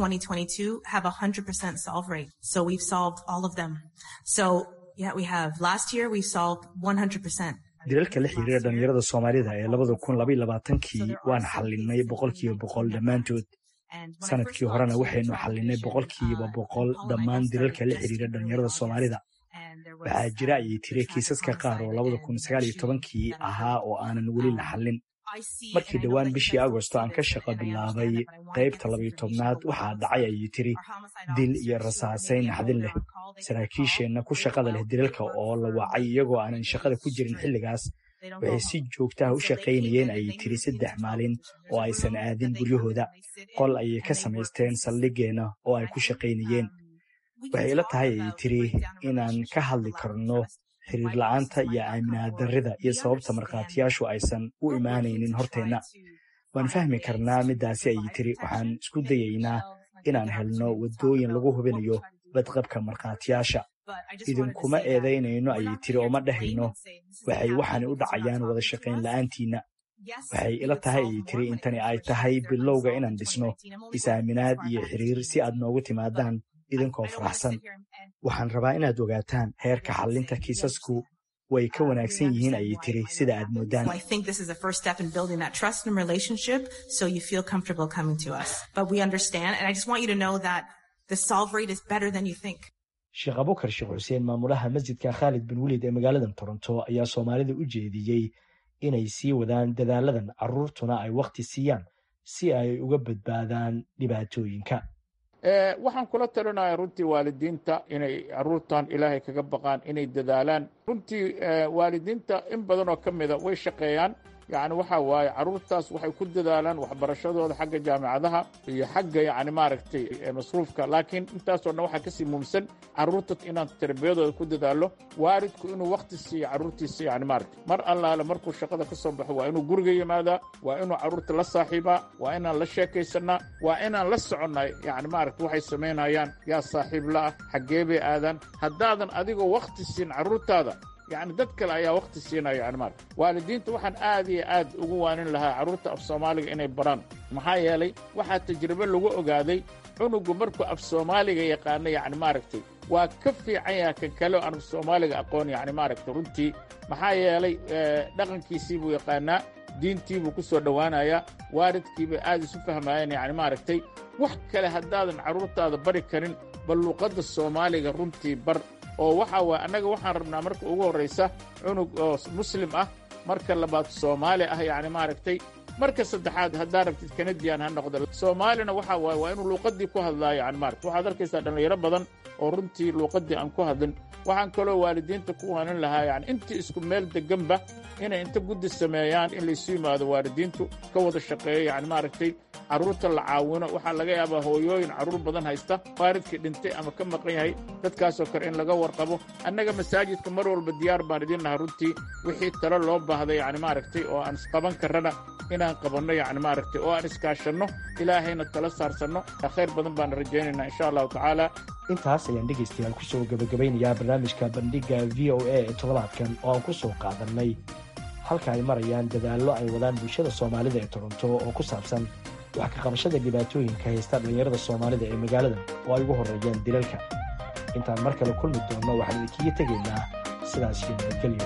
2022 have a 100% solve rate. So we've solved all of them. So yeah, we have last year we solved 100%. dilalka la xiriira dhallinyarada soomaalida ee labada kun labaiyo labaatankii waan xallinay boqolkiiba boqol dhammaantood sanadkii horena waxaynu xallinay boqolkiiba boqol dhammaan dilalka la xiriira dhallinyarada soomaalida waxaa jira ayay tiri kiisaska qaar oo labada kun sagaal iyo tobankii ahaa oo aanan weli la xallin markii dhowaan bishii agosto aan ka shaqo bilaabay qaybta labayo tobnaad waxaa dhacay ayay tiri dil iyo rasaasayn naxdin leh saraakiisheenna ku shaqada leh dilalka oo la wacay iyagoo aanan shaqada ku jirin xilligaas waxay si joogtaha u shaqaynayeen ayay tiri saddex maalin oo aysan aadin guryahooda qol ayay ka samaysteen saldhigeenna oo ay ku shaqaynayeen waxay ila tahay ayay tiri inaan ka hadli karno xiriir la'aanta iyo aaminaad darrida iyo sababta markhaatiyaashu aysan u imaanaynin horteenna waan fahmi karnaa middaasi ayay tiri waxaan isku dayaynaa inaan helno waddooyin lagu hubinayo badqabka markhaatiyaasha idinkuma eedaynayno ayay tiri oo ma dhahayno waxay waxaanay u dhacayaan wada shaqayn la'aantiinna waxay ila tahay ayay tiri intani ay tahay bilowga inaan dhisno is-aaminaad iyo xiriir si aad noogu timaadaan idinkoo faraxsan waxaan rabaa inaad ogaataan heerka xallinta kiisasku way ka wanaagsan yihiin ayay tiri sida aad moodaan I think this is a first step in building that trust and relationship so you feel comfortable coming to us. But we understand, and I just want you to know that the solve rate is better than you think. sheekh abukar sheekh xuseen maamulaha masjidka khaalid bin weliid ee magaalada toronto ayaa soomaalida u jeediyey inay sii wadaan dadaaladan carruurtuna ay wakhti siiyaan si ay uga badbaadaan dhibaatooyinka waxaan kula talinayaa runtii waalidiinta inay caruurtan ilaahay kaga baqaan inay dadaalaan runtii waalidiinta in badan oo ka mida way shaqeeyaan yacni waxa waaye carruurtaas waxay ku dadaalaan waxbarashadooda xagga jaamicadaha iyo xagga yacni maaragtay masruufka laakiin intaasoo dhan waxaa kasii muumsan carruurta inaan tarbiyadooda ku dadaalo waalidku inuu wakhti siiyo carruurtiisa yacni maaragtay mar allaale markuu shaqada ka soo baxo waa inuu guriga yimaadaa waa inuu carruurta la saaxiibaa waa inaan la sheekaysanaa waa inaan la soconnaa yacni maaragtay waxay samaynayaan yaa saaxiib la ah xaggee bay aadaan haddaadan adigoo wakhti siin carruurtaada yacni dad kale ayaa wakhti siinaya yani maarka waalidiinta waxaan aad iyo aad ugu waanin lahaa carruurta af soomaaliga inay baraan maxaa yeelay waxaa tajribo lagu ogaaday cunugu markuu af soomaaliga yaqaano yacni maaragtay waa ka fiican yaha kan kale oo aan af soomaaliga aqoon yacni maaragtay runtii maxaa yeelay dhaqankiisii buu yaqaanaa diintii buu ku soo dhowaanayaa waalidkiibay aad isu fahmaayeen yacni maaragtay wax kale haddaadan carruurtaada bari karin bal luuqadda soomaaliga runtii bar oo waxa waay annaga waxaan rabnaa marka ugu horraysa cunug oo muslim ah marka labaad soomaali ah yacni maaragtay marka saddexaad haddaa rabtid kanadiyan ha noqdo soomaalina waxa waaye waa inuu luuqaddii ku hadlaa yani maaragta waxaad arkaysaa dhallinyaro badan oo runtii luuqaddii aan ku hadlin waxaan kaloo waalidiinta ku waanin lahaa yani intii isku meel deganba inay inta guddi sameeyaan in laysu yimaado waalidiintu ka wada shaqeeyo yani maaragtay carruurta la caawino waxaa laga yaabaa hooyooyin carruur badan haysta waalidkii dhintay ama ka maqan yahay dadkaasoo kale in laga warqabo annaga masaajidka mar walba diyaar baan idin naha runtii wixii talo loo baahday yani maaragtay oo aan isqaban karrana inaan qabanno yani maaragtay oo aan iskaashanno ilaahayna tala saarsanno khayr badan baan rajaynaynaa insha allahu tacaala intaas ayaan dhegaystayaal ku soo gabagabeynayaa barnaamijka bandhigga v o a ee toddobaadkan oo aan ku soo qaadannay halka ay marayaan dadaallo ay wadaan bulshada soomaalida ee toronto oo ku saabsan wax ka qabashada dhibaatooyinka haysta dhallinyarada soomaalida ee magaalada oo ay ugu horreeyaan dilalka intaan mar kale kulmi doonno waxaan idinkaga tegaynaa sidaas iyo nabadgelyo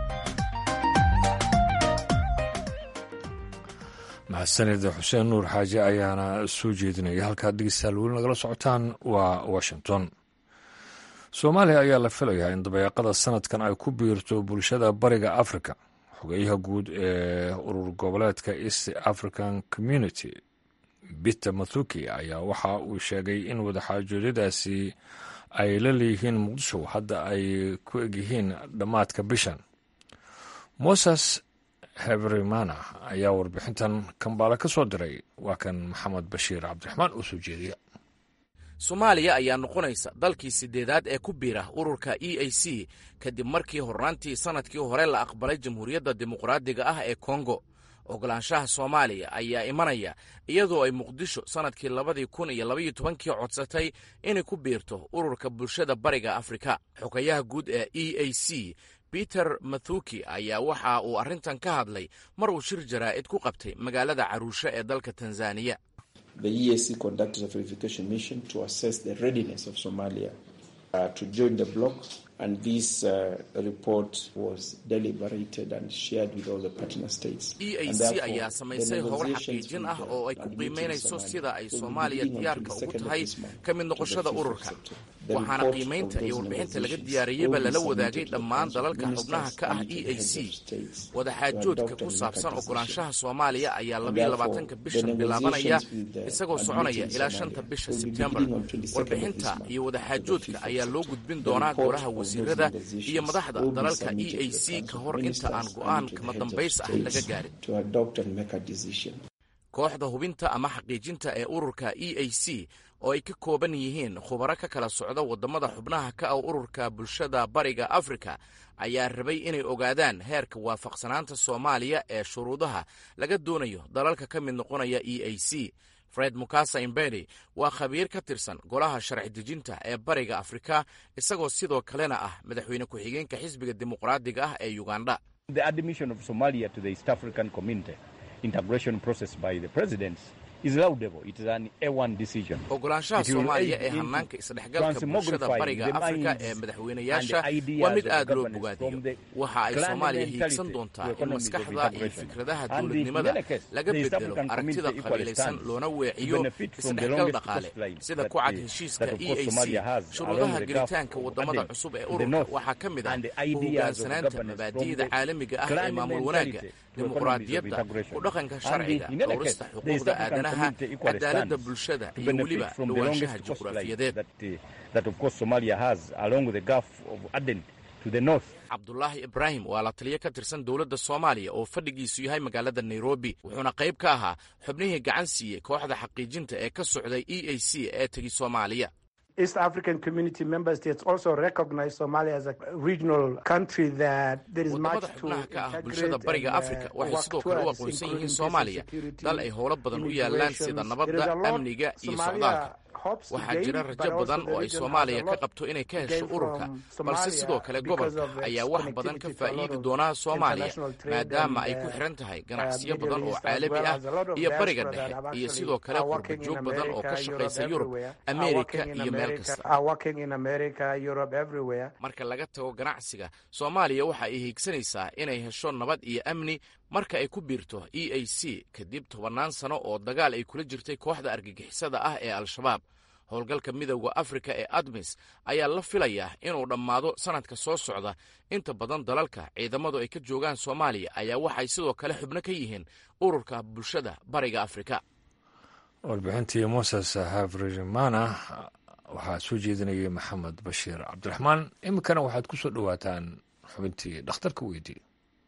mahadsanida xuseen nuur xaaji ayaana soo jeedinaya halkaad dhegeystayaal weli nagala socotaan waa washington soomaaliya ayaa la filayaa in dabeeqada sanadkan ay ku biirto bulshada bariga africa xogeyaha guud ee urur goboleedka east african community peter mathuki ayaa waxa uu sheegay in wadaxaajoodyadaasi ay la leeyihiin muqdisho hadda ay ku egyihiin dhammaadka bishan moses hebrimana ayaa warbixintan kambaale ka soo diray waa kan maxamed bashiir cabdiraxmaan oo soo jeediya soomaaliya ayaa noqonaysa dalkii siddeedaad ee ku biira ururka e a c kadib markii horraantii sannadkii hore la aqbalay jamhuuriyadda dimuqraadiga ah ee kongo ogolaanshaha soomaaliya ayaa imanaya iyadoo ay muqdisho sannadkii labadii kun iyo labaiyo tobankii codsatay inay ku biirto ururka bulshada bariga afrika xogayaha guud ee e a c peter mathuki ayaa waxa uu arrintan ka hadlay mar uu shir jaraa'id ku qabtay magaalada caruusho ee dalka tanzaniya e a c ayaa samaysay howl xaqiijin ah oo ay ku qiimaynayso sida ay soomaaliya diyaarka ugu tahay ka mid noqoshada ururka waxaana qiimaynta iyo warbixinta laga diyaariyeyba lala wadaagay dhammaan dalalka xubnaha ka ah e a c wadaxaajoodka ku saabsan ogolaanshaha soomaaliya ayaa labayo labaatanka bishan bilaabanaya isagoo soconaya ilaa shanta bisha sebtembar warbixinta iyo wadaxaajoodka ayaa loo gudbin doonaa golaha wasiirada iyo madaxda dalalka e a c ka hor inta aan go'aan kama dambays ah laga gaarin kooxda hubinta ama xaqiijinta ee ururka e a c oo ay ka kooban yihiin khubaro ka kala socda waddamada xubnaha ka ah ururka bulshada bariga afrika ayaa rabay inay ogaadaan heerka waafaqsanaanta soomaaliya ee shuruudaha laga doonayo dalalka ka mid noqonaya e a c fred mukasa imbedi waa khabiir ka tirsan golaha sharci dejinta ee bariga afrika isagoo sidoo kalena ah madaxweyne ku-xigeenka xisbiga dimuqraadiga ah ee uganda ogolaanshaha soomaaliya ee hanaanka isdhexgalka bulshada bariga afrika ee madaxweynayaasha waa mid aad loo bogaadiyo waxa ay soomaaliya hiigsan doontaa in maskaxda iyo fikradaha dowladnimada laga bedelo aragtida qabiilaysan loona weeciyo isdhexgal dhaqaale sida ku cad heshiiska e a c shuruudaha gelitaanka waddamada cusub ee ururka waxaa ka mid ah u hogaansanaanta mabaadi'da caalamiga ah ee maamul wanaagga dimuqraadiyadda ku dhaqanka sharciga dhowrista xuquuqda aadanaha cadaaladda bulshada iyo weliba dhowaanshaha juqraafiyadeed cabdulaahi ibraahim waa la taliyo ka tirsan dowladda soomaaliya oo fadhigiisu yahay magaalada nairobi wuxuuna qayb ka ahaa xubnihii gacan siiyey kooxda xaqiijinta ee ka socday e a c ee tegi soomaaliya East African Community member states also recognize Somalia as a regional country that there is much wadamada xubnaha ka ah bulshada bariga afrika waxay sidoo kale u aqoonsan yihiin soomaaliya dal ay howlo badan u yaalaan sida nabadda amniga iyo socdaalka waxaa jira rajo badan oo ay soomaaliya ka qabto inay ka hesho ururka balse sidoo kale gobolka ayaa wax badan ka faa'iidi doonaa soomaaliya maadaama ay ku xiran tahay ganacsiyo badan oo caalami ah iyo bariga dhexe iyo sidoo kale qurbajoog badan oo ka shaqaysa yurub ameerika iyo meel kasta marka laga tago ganacsiga soomaaliya waxa ay hiigsanaysaa inay hesho nabad iyo amni marka ay ku biirto e a c kadib tobannaan sano oo dagaal ay kula jirtay kooxda argagixisada ah ee al-shabaab howlgalka midowda afrika ee admis ayaa la filayaa inuu dhammaado sannadka soo socda inta badan dalalka ciidamadu ay ka joogaan soomaaliya ayaa waxay sidoo kale xubno ka yihiin ururka bulshada bariga afrika warbixintii moses havrimana waxaa soo jeedinayay maxamed bashiir cabdiraxmaan iminkana waxaad ku soo dhowaataan xubintii dhakhtarka weydii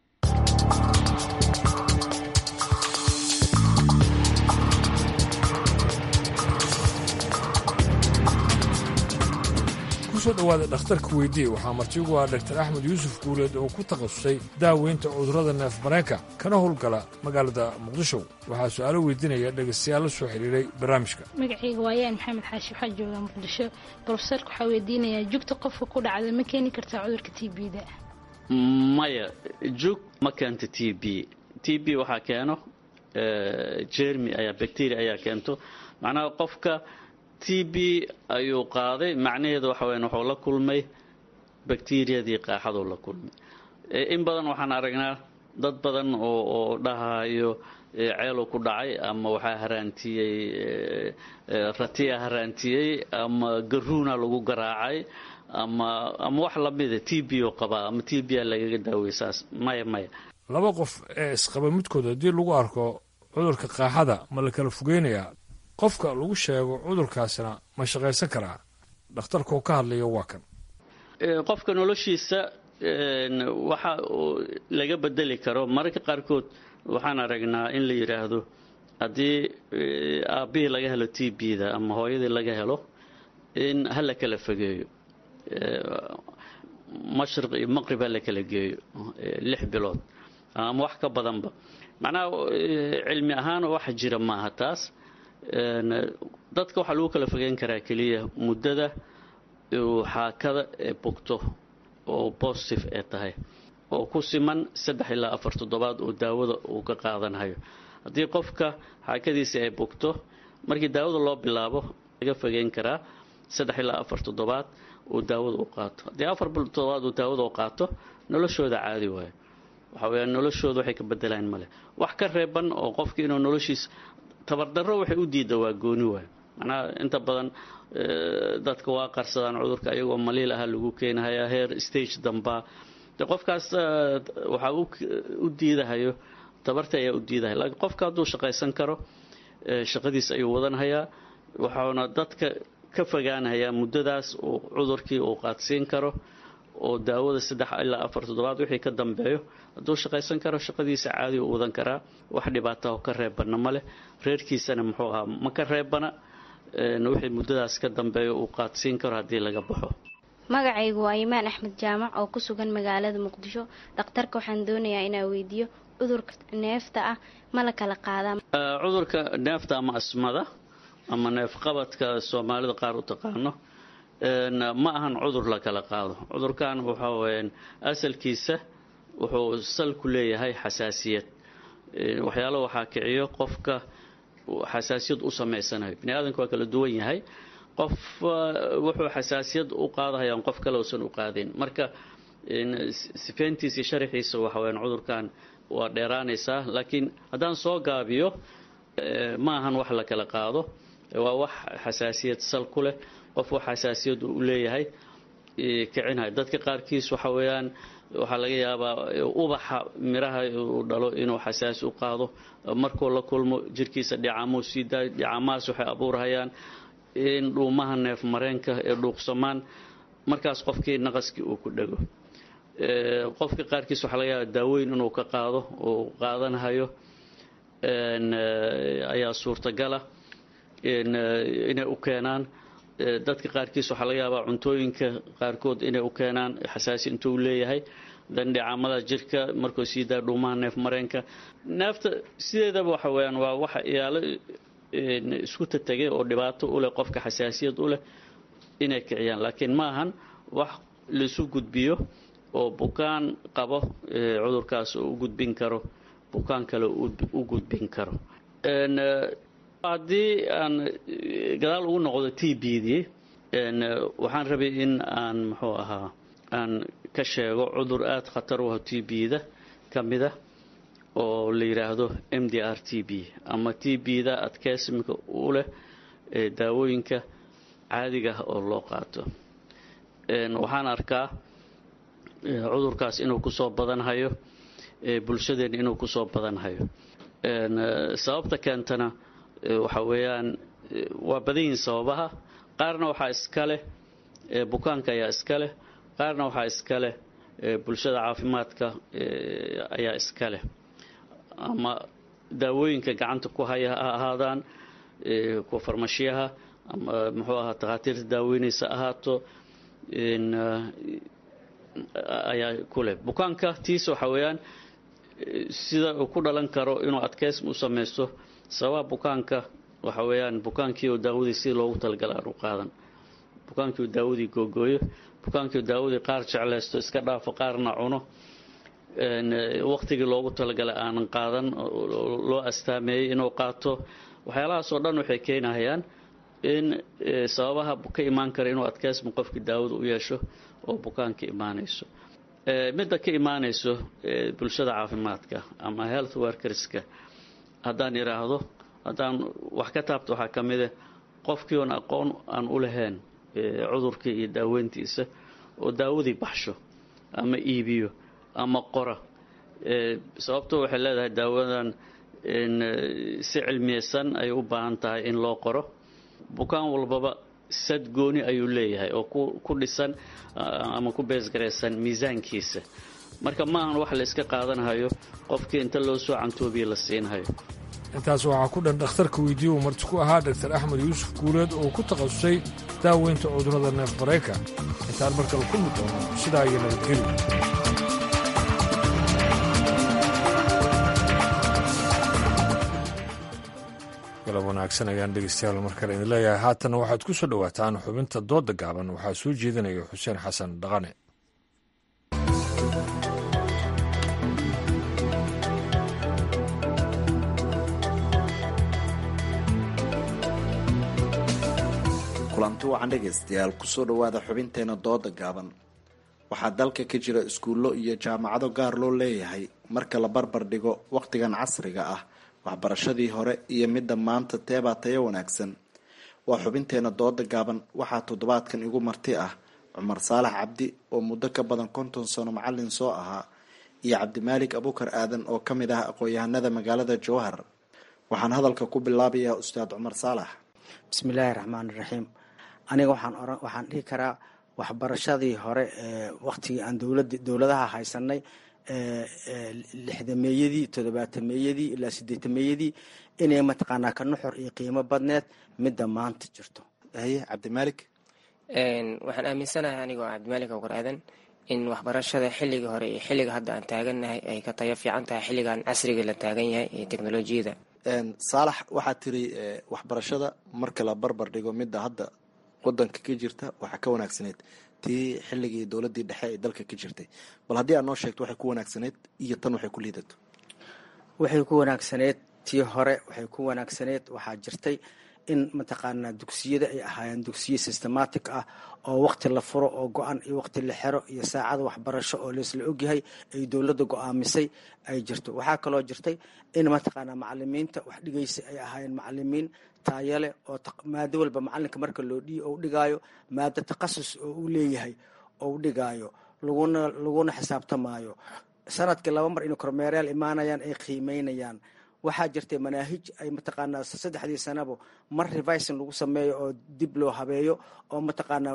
kusoo dhowaada dhakhtarka weydii waxaa martigu ah dr axmed yuusuf guuleed oo ku takhasusay daaweynta cudurrada neef mareenka kana howlgala magaalada muqdisho waxaa su-aalo weydiinaya dhegaystayaal la soo xidhiiray barnaamijka magacayga waayaan maxamed xaashi waxaa joogaa muqdisho brofeserka waxaa weydiinayaa jugta qofka ku dhacda ma keeni kartaa cudurka t b da maya jug ma keento t b t b waxaa keeno jermi ayaa bacteria ayaa keento macnaha qofka t b ayuu qaaday macnaheedu waxa weyan wuxuu la kulmay bakteriyadii qaaxaduu la kulmay in badan waxaan aragnaa dad badan oo oo dhahayo ceelu ku dhacay ama waxaa haraantiyey ratiya haraantiyey ama garuuna lagu garaacay ama ama wax lamida t b oo qabaa ama t b a lagaga daawey saas maya maya laba qof ee isqaba midkood haddii lagu arko cudurka qaaxada ma la kala fogeynayaa qofka lagu sheego cudurkaasna ma shaqaysan karaa dhakhtarkoo ka hadlaya waa kan qofka noloshiisa waxa laga bedeli karo mararka qaarkood waxaan aragnaa in la yidhaahdo haddii aabbihii laga helo t b da ama hooyadii laga helo in ha la kala fogeeyo mashriq iyo maqrib ha la kala geeyo lix bilood ama wax ka badanba macnaha cilmi ahaan waxa jira maaha taas dadka waxaa lagu kala fogeyn karaa keliya muddada uu xaakada ee bogto oo positive ee tahay oo ku siman saddex ilaa afar toddobaad oo daawada uu ka qaadanhayo haddii qofka xaakadiisa ay bogto markii daawada loo bilaabo laga fogeyn karaa saddex ilaa afar toddobaad uu daawada u qaato haddii afar toddobaad uu daawada u qaato noloshooda caadi waayo waxa weyaan noloshooda waxay ka bedelaan male wax ka reeban oo qofki inuu noloshiis tabardarro waxay u diida waa gooni waayo macnaha inta badan dadka waa qarsadaan cudurka ayagoo maliil aha lagu keenahayaa heer stage dambaa de qofkaas waxaa u diidahayo tabarta ayaa u diidahay laakiin qofka hadduu shaqaysan karo shaqadiis ayuu wadanhayaa waxauna dadka ka fogaanayaa muddadaas uu cudurkii uu qaadsiin karo oo daawada saddex ilaa afar toddobaad wixii ka dambeeyo hadduu shaqaysan karo shaqadiisa caadi u wadan karaa wax dhibaataho ka reebana ma leh reerkiisana muxuu ahaa ma ka reebana wixii muddadaas ka dambeeyo uu qaadsiin karo haddii laga baxo magacaygu waa imaan axmed jaamac oo ku sugan magaalada muqdisho dhakhtarka waxaan doonayaa inaa weydiiyo cudurka neefta ah ma la kala qaadaa cudurka neefta ama asmada ama neefqabadka soomaalida qaar u taqaano ma ahan cudur la kala qaado cudurkan waxa weyaan asalkiisa wuxuu sal ku leeyahay xasaasiyad waxyaalo waxaa kiciyo qofka xasaasiyad u samaysanayo bini aadamka waa kala duwan yahay qof wuxuu xasaasiyad u qaadahayaan qof kale uusan u qaadin marka sifeyntiisa sharaxiisa waxa weyaan cudurkan waa dheeraanaysaa laakiin haddaan soo gaabiyo ma ahan wax la kala qaado waa wax xasaasiyad sal ku leh qof wax xasaasiyad u leeyahay kicinhay dadka qaarkiis waxa weeyaan waxaa laga yaabaa ubaxa miraha uu dhalo inuu xasaasi u qaado markuu la kulmo jirkiisa dhicamuu sii daayo dhicamahaas waxay abuurhayaan in dhuumaha neef mareenka ee dhuuqsamaan markaas qofkii naqaskii uu ku dhego qofka qaarkiis waxaa laga yaabaa daaweyn inuu ka qaado uu qaadanhayo ayaa suurtagala inay u keenaan dadka qaarkiis waxaa laga yaabaa cuntooyinka qaarkood inay u keenaan xasaasi intuu leeyahay dandhicamada jirka markuu sii daa dhuumaha neef mareenka neefta sideedaba waxa weyaan waa waxa iyaalo isku tategay oo dhibaato u leh qofka xasaasiyad u leh inay kiciyaan laakiin ma ahan wax laisu gudbiyo oo bukaan qabo cudurkaas u gudbin karo bukaan kale u gudbin karo haddii aan gadaal ugu noqdo t b dii waxaan rabay in aan muxuu ahaa aan ka sheego cudur aada khatar u ah t b-da ka mida oo la yidhaahdo m d r t b ama t b-da adkeysimka u leh daawooyinka caadiga ah oo loo qaato waxaan arkaa cudurkaas inuu kusoo badanhayo bulshadeen inuu kusoo badanhayo sababta keentana waxa weeyaan waa badan yihiin sababaha qaarna waxaa iska leh bukaanka ayaa iska leh qaarna waxaa iska leh bulshada caafimaadka ayaa iska leh ama daawooyinka gacanta ku haya ha ahaadaan kuwa farmashiyaha ama muxuu ahaa takhaatiirta daaweynaysa ahaato ayaa ku leh bukaanka tiisa waxa weeyaan sida uu ku dhalan karo inuu adkeysm u samaysto sababa bukaanka waxa weeyaan bukaankii oo daawadii si loogu talagala aan u qaadan bukaankii oo daawadii googooyo bukaankii oo daawadii qaar jeclaysto iska dhaafo qaarna cuno waqtigii loogu talagalay aanan qaadan loo astaameeyey inuu qaato waxyaalahaasoo dhan waxay keenahayaan in sababaha ka imaan kara inuu adkeysma qofkii daawada u yeesho oo bukaanka imaanayso midda ka imaanayso bulshada caafimaadka ama health workerska haddaan idhaahdo haddaan wax ka taabto waxaa ka mide qofkii oon aqoon aan u lahayn cudurkii iyo daaweyntiisa oo daawadii baxsho ama iibiyo ama qora sababto waxay leedahay daawadan si cilmiyeysan ay u baahan tahay in loo qoro bukaan walbaba sad gooni ayuu leeyahay oo ku dhisan ama ku beesgaraysan miisaankiisa marka maahan wax la iska qaadanhayo qofkii inta loo soo cantoobiye la siinhayo intaas waxaa ku dhan dhakhtarka weydiiye uu marti ku ahaa dogtar axmed yuusuf guuleed oo ku takhasusay daaweynta cudurrada neef marayka intaan markale ku mid doono sidaa iyo nabadgeli galab wanaagsan ayaan dhegeystayaal mar kale idin leeyahay haatanna waxaad ku soo dhowaataan xubinta dooda gaaban waxaa soo jeedinaya xuseen xasan dhaqane kulanti wacan dhegaystayaal kusoo dhowaada xubinteena dooda gaaban waxaa dalka ka jira iskuullo iyo jaamacado gaar loo leeyahay marka la barbar dhigo wakhtigan casriga ah waxbarashadii hore iyo midda maanta teebaa tayo wanaagsan waa xubinteena dooda gaaban waxaa toddobaadkan igu marti ah cumar saalax cabdi oo muddo ka badan konton sano macalin soo ahaa iyo cabdimaalik abukar aadan oo ka mid ah aqoon-yahanada magaalada jowhar waxaan hadalka ku bilaabayaa ustaad cumar saalax bismillaahi raxmaani raxiim aniga waxaan oran waxaan dhihi karaa waxbarashadii hore ee waktigii aan dowlad dowladaha haysanay lixdameeyadii toddobaatameeyadii ilaa sideetameeyadii inay mataqaanaa ka nuxur iyo qiimo badneed midda maanta jirto haye cabdimaalik waxaan aaminsanahay anigoo cabdimaalik awgar aadan in waxbarashada xilliga hore iyo xilliga hadda aan taagannahay ay ka tayo fiican tahay xilligan casriga la taagan yahay iyo teknolojiyada saalax waxaa tiri waxbarashada marka la barbar dhigo midda hadda wadanka ka jirta waxaa ka wanaagsaneyd tii xilligii dowladii dhexe ee dalka ka jirtay bal haddii aad noo sheegto waxay ku wanaagsaneyd iyo tan waxay ku liidato waxay ku wanaagsaneyd tii hore waxay ku wanaagsaneyd waxaa jirtay in mataqaanaa dugsiyada ay ahaayeen dugsiye systematic ah oo waqti la furo oo go-an iyo waqti la xero iyo saacada waxbarasho oo laisla ogyahay ay dowladda go-aamisay ay jirto waxaa kaloo jirtay in mataqaanaa macalimiinta wax dhigaysa ay ahaayeen macalimiin taayale oo maado walba macalinka marka loo dhiiyo ou dhigaayo maado takhasus oo uu leeyahay ou dhigaayo laguna laguna xisaabtamaayo sanadkii laba mar inay kormeerayaal imaanayaan ay qiimeynayaan waxaa jirtay manaahij ay mataqaanaa saddexdii sanabo mar revising lagu sameeyo oo dib loo habeeyo oo mataqaanaa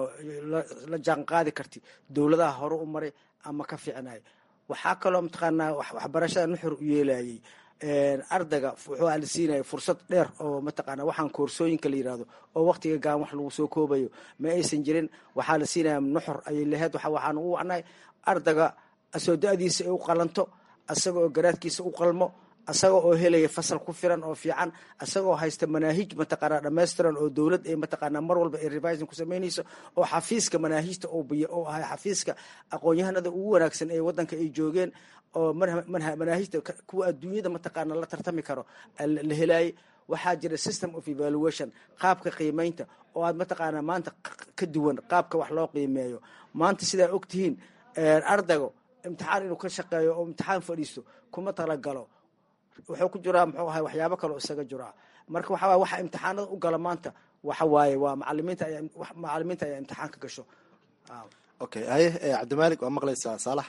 la jaan qaadi karti dowladaha hore u maray ama ka fiicnay waxaa kaloo mataqaanaa waxbarashada nuxur u yeelayay ardayga wuxuu ala siinaya fursad dheer oo mataqaanaa waxaan koorsooyinka la yirahdo oo waqtiga gaan wax lagu soo koobayo ma aysan jirin waxaa la siinaya nuxur ayay lahayd waxaan ugu wacnay ardayga asoo da-diisa ay u qalanto asaga oo garaadkiisa u qalmo asaga oo helaya fasal ku filan oo fiican asagoo haysta manaahij mataqaanaa dhammaystiran oo dowlad ay mataqaanaa mar walba ay revising ku samaynayso oo xafiiska manaahijta oo biyo oo ahay xafiiska aqoon-yahanada ugu wanaagsan ee waddanka ay joogeen oo manaahijta kuwa adduunyada mataqaanaa la tartami karo la helaayay waxaa jira system of evaluation qaabka qiimeynta oo aad mataqaanaa maanta ka duwan qaabka wax loo qiimeeyo maanta sidaa ogtihiin ardaygo imtixaan inuu ka shaqeeyo oo imtixaan fadhiisto kuma talagalo wuxuu ku jiraa muxuu ahay waxyaabo kaleo isaga jiraa marka waxa waye waxa imtixaanada u gala maanta waxa waaye waa macalimiinta ayaa macalimiinta ayaa imtixaan ka gasho okay haye cabdimaalik waa maqlaysaa saalax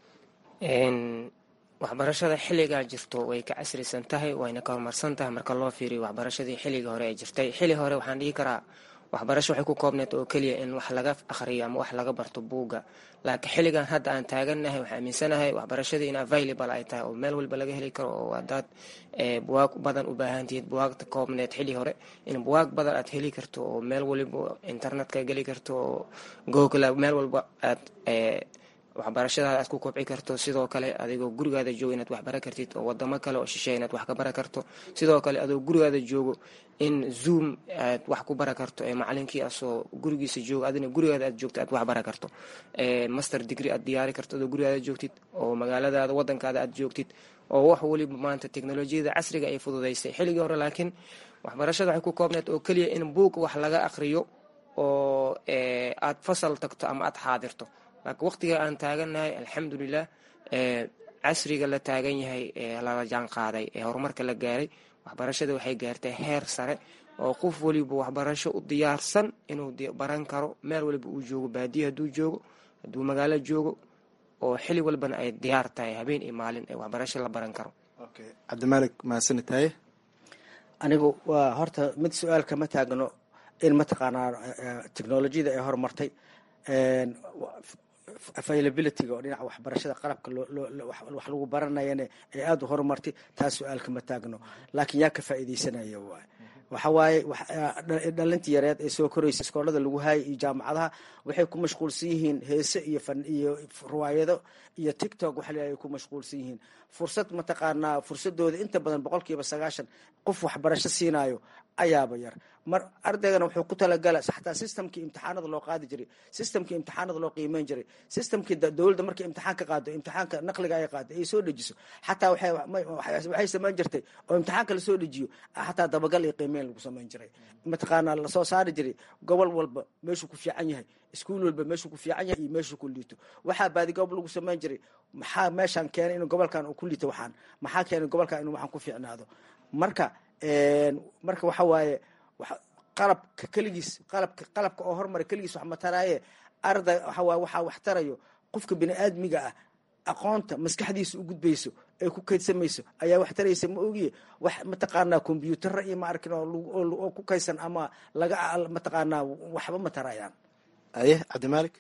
waxbarashada xilligaa jirto way ka casrisan tahay wayna ka horumarsan tahay marka loo fiiriyo waxbarashadii xilligii hore ee jirtay xilli hore waxaan dhihi karaa waxbarasho waxay ku koobneed oo keliya in wax laga akhriyo ama wax laga barto buugga laakiin xilligan hadda aan taagannahay waxaan aaminsanahay waxbarashadii in available ay tahay oo meel walba laga heli karo oo hadaad buwaag badan u baahantihiid buwaagta koobneed xilli hore in buwaag badan aad heli karto oo meel waliba internetka geli karto oo google meel walba aad waxbarashadaada aad ku kobci karto sidoo kale adigoo gurigaada joogo inaad waxbara kartid oo wadamo kale oo shisheey inaad wax ka bara karto sidoo kale adoo gurigaada joogo in zoom aad wax ku bara karto ee macalinkii asoo gurigiisa joogo adina gurigaada aad joogto aad wax bara karto master degree aad diyaari karto adoo gurigaada joogtid oo magaaladaada wadankaada aad joogtid oo wax waliba maanta teknolojiyada casriga ay fududaysay xilligii hore laakiin waxbarashada waxay ku koobneed oo keliya in buug wax laga akhriyo oo aad fasal tagto ama aad xaadirto laakiin waqtiga aan taagannahay alxamdulilah casriga la taagan yahay ee lala jaan qaaday ee horumarka la gaaray waxbarashada waxay gaartay heer sare oo qof waliba waxbarasho u diyaarsan inuu baran karo meel waliba uu joogo baadiya hadduu joogo hadduu magaalo joogo oo xili walbana ay diyaar tahay habeen iyo maalin ee waxbarasho la baran karo cabdimaalik mahadsanid taye anigu waa horta mid su-aal kama taagno in mataqaanaa technolojiyada ay horumartay availabilityga oo dhinaca waxbarashada qalabka wax lagu baranayana ay aada u horumartay taas su-aalka ma taagno laakiin yaa ka faa'iidaysanaya waay waxa waaye dhalintii yareed ee soo koraysa iskoolada lagu haayay iyo jaamacadaha waxay ku mashquulsan yihiin heese iyo fan iyo riwaayado iyo tictok waxa ay ku mashquulsan yihiin fursad mataqaanaa fursadooda inta badan boqolkiiba sagaashan qof waxbarasho siinayo ayaaba yar mar ardaygana wuxuu ku talagala xataa systemkii imtixaanada loo qaadi jiray systemkii imtixaanada loo qiimeyn jiray systemkii dowladda markay imtixaan ka qaado imtixaanka naqliga ay qaado ay soo dejiso xataa waxay samayn jirtay oo imtixaanka lasoo dejiyo xataa dabagal iyo qiimeyn lagu samayn jiray mataqaanaa lasoo saari jiray gobol walba meeshuu ku fiican yahay iskuul walba meeshuu ku fiican yahay iyo meeshuu ku liito waxaa baadigoob lagu samayn jiray maxaa meeshaan keenay inuu gobolkan uu ku liito waxaan maxaa keenay gobolkan inuu waxaan ku fiicnaado marka marka waxa waaye qalabka keligiis qalabka qalabka oo hormara keligiis wax mataraaye arday waxawaaye waxaa wax tarayo qofka bini aadmiga ah aqoonta maskaxdiisa u gudbayso ay ku kaydsamayso ayaa wax taraysa ma ogiye wax mataqaanaa kombyuutara iyo ma arkin oo ku kaydsan ama laga mataqaanaa waxba ma tarayaan aye cabdimaalik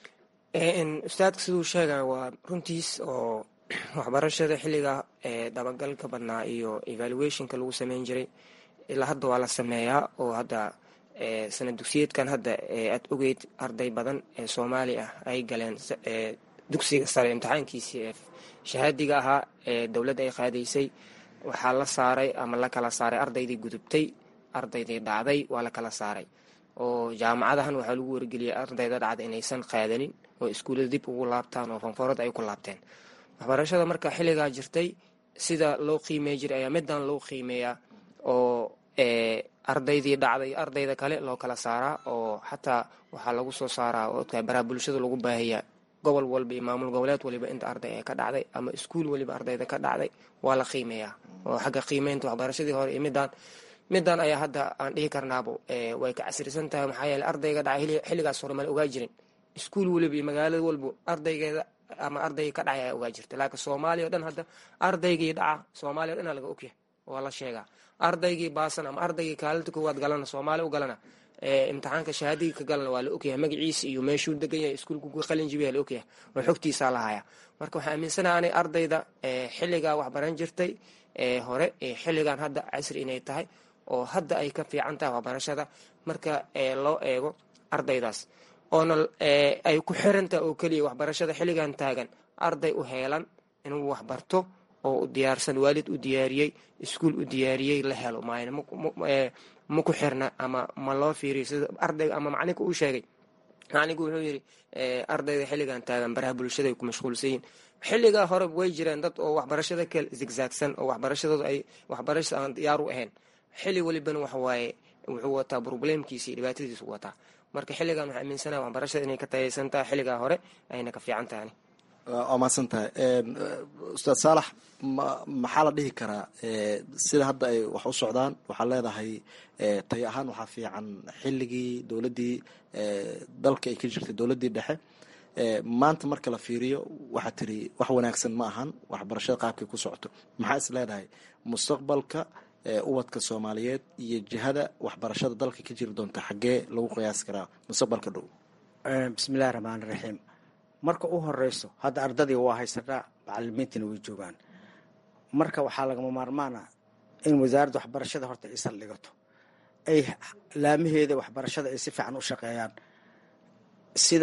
ustaadka siduu sheegaya waa runtiis oo waxbarashada xilliga dabagalka badnaa iyo evaluationka lagu sameyn jiray ilaa hadda waa la sameeyaa oo hadda sanad dugsiyeedkan hadda aad ogeyd arday badan ee soomaali ah ay galeen dugsiga sare imtixaankiisii ee shahaadiga ahaa ee dowladda ay qaadaysay waxaa la saaray ama la kala saaray ardaydii gudubtay ardaydii dhacday waa la kala saaray oo jaamacadahan waxaa lagu wargeliyay ardayda dhacda inaysan qaadanin oo iskuullada dib ugu laabtaan oo fanfoorada ay ku laabteen waxbarashada marka xilligaa jirtay sida loo qiimey jiray ayaa middan loo qiimeeyaa oo ardaydii dhacday ardayda kale loo kala saaraa oo xataa waxaa lagu soo saaraa oodka baraha bulshada lagu baahiyaa gobol walba iyo maamul goboleed waliba inta arday ee ka dhacday ama iskuul waliba ardayda ka dhacday waa la qiimeeyaa oo xagga qiimeynta waxbarashadii hore iyo midaan middan ayaa hadda aan dhihi karnaabo way ka casrisan tahay maxaa yeele ardayga dhacay xilligaas hore mala ogaa jirin iskuul waliba iyo magaalada walba ardaygeeda ama ardayga ka dhacay ayaa ogaa jirta laakiin soomaaliya o dhan hadda ardaygii dhaca soomaaliya o dhan aa laga ogyahay waa la sheegaa ardaygii baasan ama ardaygii kaalinta koowaad galana soomaaliya u galana imtixaanka shahaadiga ka galana waa la ogyahay magaciisa iyo meeshuu degan yahay iskuulku qalin jibiya la ogyahay oo xogtiisaa lahaya marka waxaa aaminsanaha anay ardayda xilligaa waxbaran jirtay hore xilligan hadda casri inay tahay oo hadda ay ka fiican tahay waxbarashada marka loo eego ardaydaas oona ay ku xirantaha oo keliya waxbarashada xilligan taagan arday u heelan inuu waxbarto oo u diyaarsan waalid u diyaariyey iskuul u diyaariyey la helo maayna ma ku xirna ama ma loo fiiriyo sida ardayga ama macalinka uu sheegay macalinku wuxuu yidhi ardayda xilligan taagan baraha bulshada ay ku mashquulsan yihin xilligaa hore way jireen dad oo waxbarashada ka zigzaagsan oo waxbarashadooda ay waxbarasha aan diyaar u ahayn xilli walibana waxa waaye wuxuu wataa probleemkiisa iyo dhibaatadiisu wataa marka xilligan waxaa aaminsanaha waxbarashada inay ka tayaysan tahay xilligaa hore ayna ka fiican tahay waa mahadsan tahay ustaad saalax maxaa la dhihi karaa sida hadda ay wax u socdaan waxaa leedahay tay ahaan waxaa fiican xilligii dowladdii dalka ay ka jirtay dowladdii dhexe maanta marka la fiiriyo waxaa tiri wax wanaagsan ma ahan waxbarashada qaabkay ku socoto maxaa is leedahay mustaqbalka ubadka soomaaliyeed iyo jihada waxbarashada dalka ka jiri doonta xaggee lagu qiyaasi karaa mustaqbalka dhow bismillahi raxmaani raxiim marka u horeyso hadda ardadii waa haysanaa macalimiintiina way joogaan marka waxaa lagama maarmaana in wasaaradda waxbarashada horta ay saldhigato ay laamaheeda waxbarashada ay si fiican u shaqeeyaan sida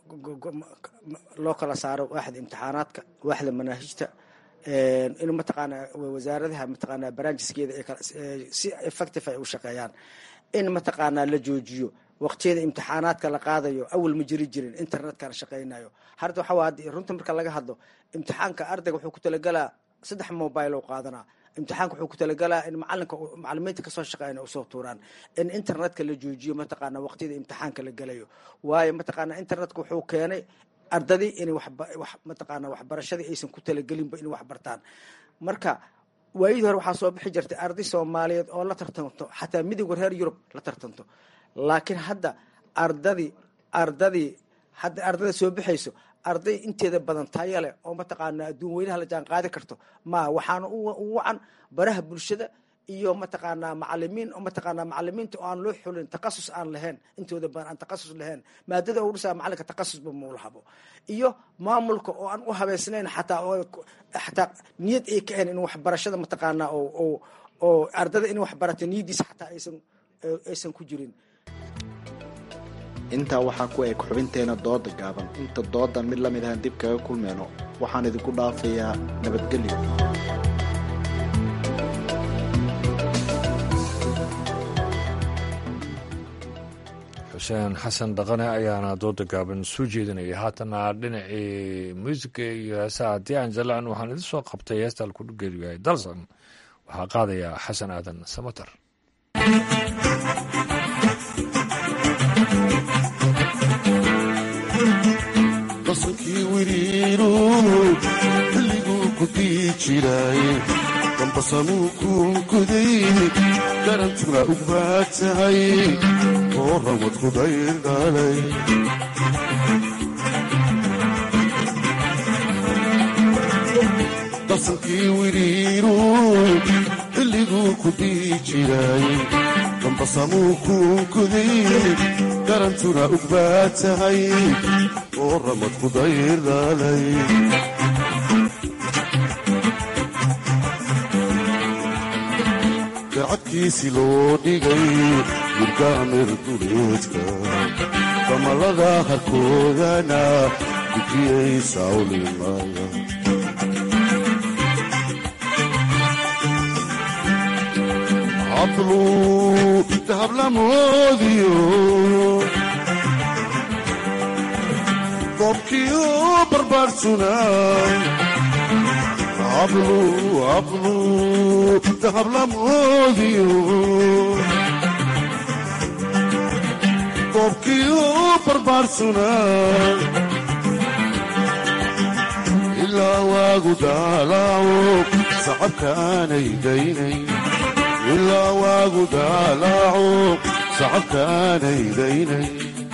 loo kala saaro waaxda imtixaanaadka waaxda manaahijta in mataqaanaa wasaaradaha mataqaanaa barnaamijskeeda si effective ay u shaqeeyaan in mataqaanaa la joojiyo waqtiyada imtixaanaadka la qaadayo awal ma jiri jirin internetkana shaqaynayo harda waxa waa runta marka laga hadlo imtixaanka ardayga wuxuu ku talagalaa saddex mobile oo qaadanaa imtixaanka wuxuu ku talagalaa in macalinka macalimiinta kasoo shaqeeyana usoo tuuraan in internetka la joojiyo mataqaana waqtiyada imtixaanka la gelayo waayo mataqaana internetka wuxuu keenay ardadii inay wax mataqaana waxbarashadii aysan ku talagelinba inay wax bartaan marka waayadii hore waxaa soo bixi jirtay arday soomaaliyeed oo la tartanto xataa midowga reer yurub la tartanto laakiin hadda ardadii ardadii hadda ardada soo bixayso arday inteeda badan taya leh oo mataqaana adduun weynaha la jaan qaadi karto ma waxaana u wacan baraha bulshada iyo mataqaanaa macalimiin oo mataqaanaa macalimiinta oo aan loo xulin takasus aan lahayn intooda badan aan takasus lahayn maadada u dhisaa macalinka takasusba maulahabo iyo maamulka oo aan u habeysnayn xataa xataa niyad ay ka ahayn in waxbarashada mataqaanaa oo oo ardada in wax barata niyadiisa xataa aysan aysan ku jirin intaa waxaa ku eg xubinteena dooda gaaban inta doodan mid lamid ahaan dib kaga kulmeyno waxaan idinku dhaafayaa nabadgelyo xuseen xasan dhaqane ayaana dooda gaaban soo jeedinaya haatana dhinacii muusiga iyo heesaha haddii aan jalan waxaan idin soo qabtay heesta alkudhugeedu yahay dalsan waxaa qaadaya xasan aadan samater dasankii wiriiru xilliguu ku dii jiray dambasamuu kuunkuday garantuna u baad tahay oo rawad ku dayr dhalay dasankii wiriiru xilliguu ku dii jiray dambasamuu kuunkuday garantuna u baad tahay oo ramad ku dayr dhalay garcadkiisi loo dhigay murgaamir duleedka damalada harkoodana gudiyay sawlimaya hablu dahablamoodiyo dobkiyo barbaarsunay hablu hablu dahablamoodiyo dobkiyo barbaarsunay ilaa waagu daalaaco sacabka aanay daynay ilaa waagu daalaaco sacabka aanay daynay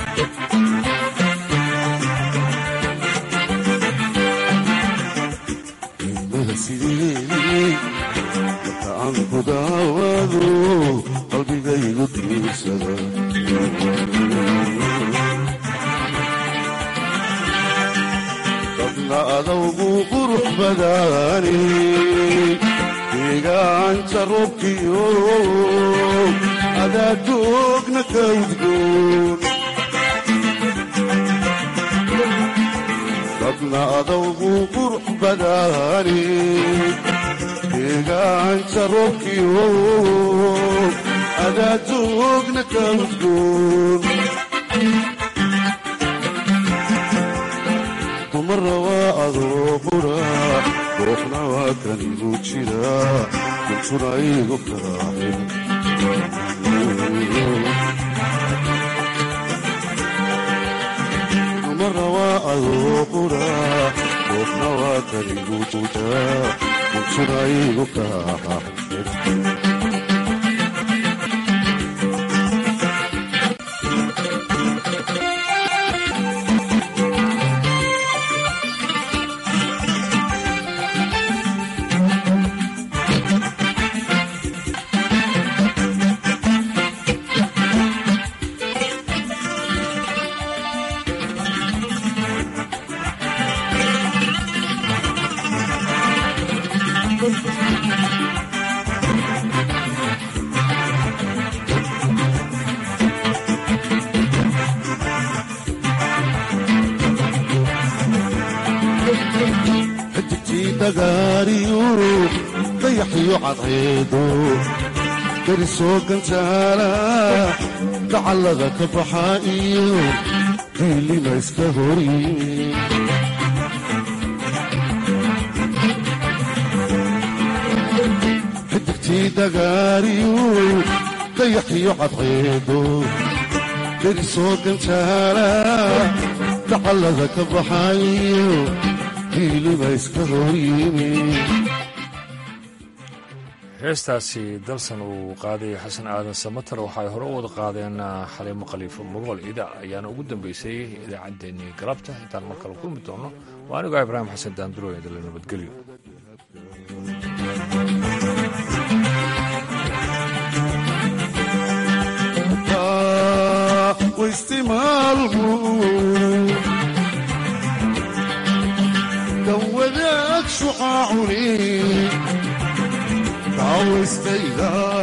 marka aan ku daawado qalbigaygu diirsada dadna adawgu qurux badaani deegaanka roobkiyo adaadoogna ka udgoon dadna adawgu qurux badaani deegaanka roobkiyo adaadoogna ka udgoon dumara waa adoo qura ruuxna waa kan igu jira kuntuna igu karaacin dumara waa adoo qura ruuxna waa kan igu jira kuntuna igu karaacin xidigtii dhagaariyu dayaxiyo cadceedo darisoo gantaala dacallada ka baxa iyo diilima iska horyimi xidigtii dhagaariyu dayaxiyo cadceedo darisoo gantaala dacallada ka baxa iyo heestaasi dalsan uu qaaday xasan aadan samater waxay hore u wada qaadeen xaliimo khaliifo mugool ida ayaana ugu dambeysay idaacaddeenii galabta intaan mar kale kulmi doono waa anigoo ibraahim xasan daandurooya dala nabadgelyo kan wadaag shucaacuni naftayda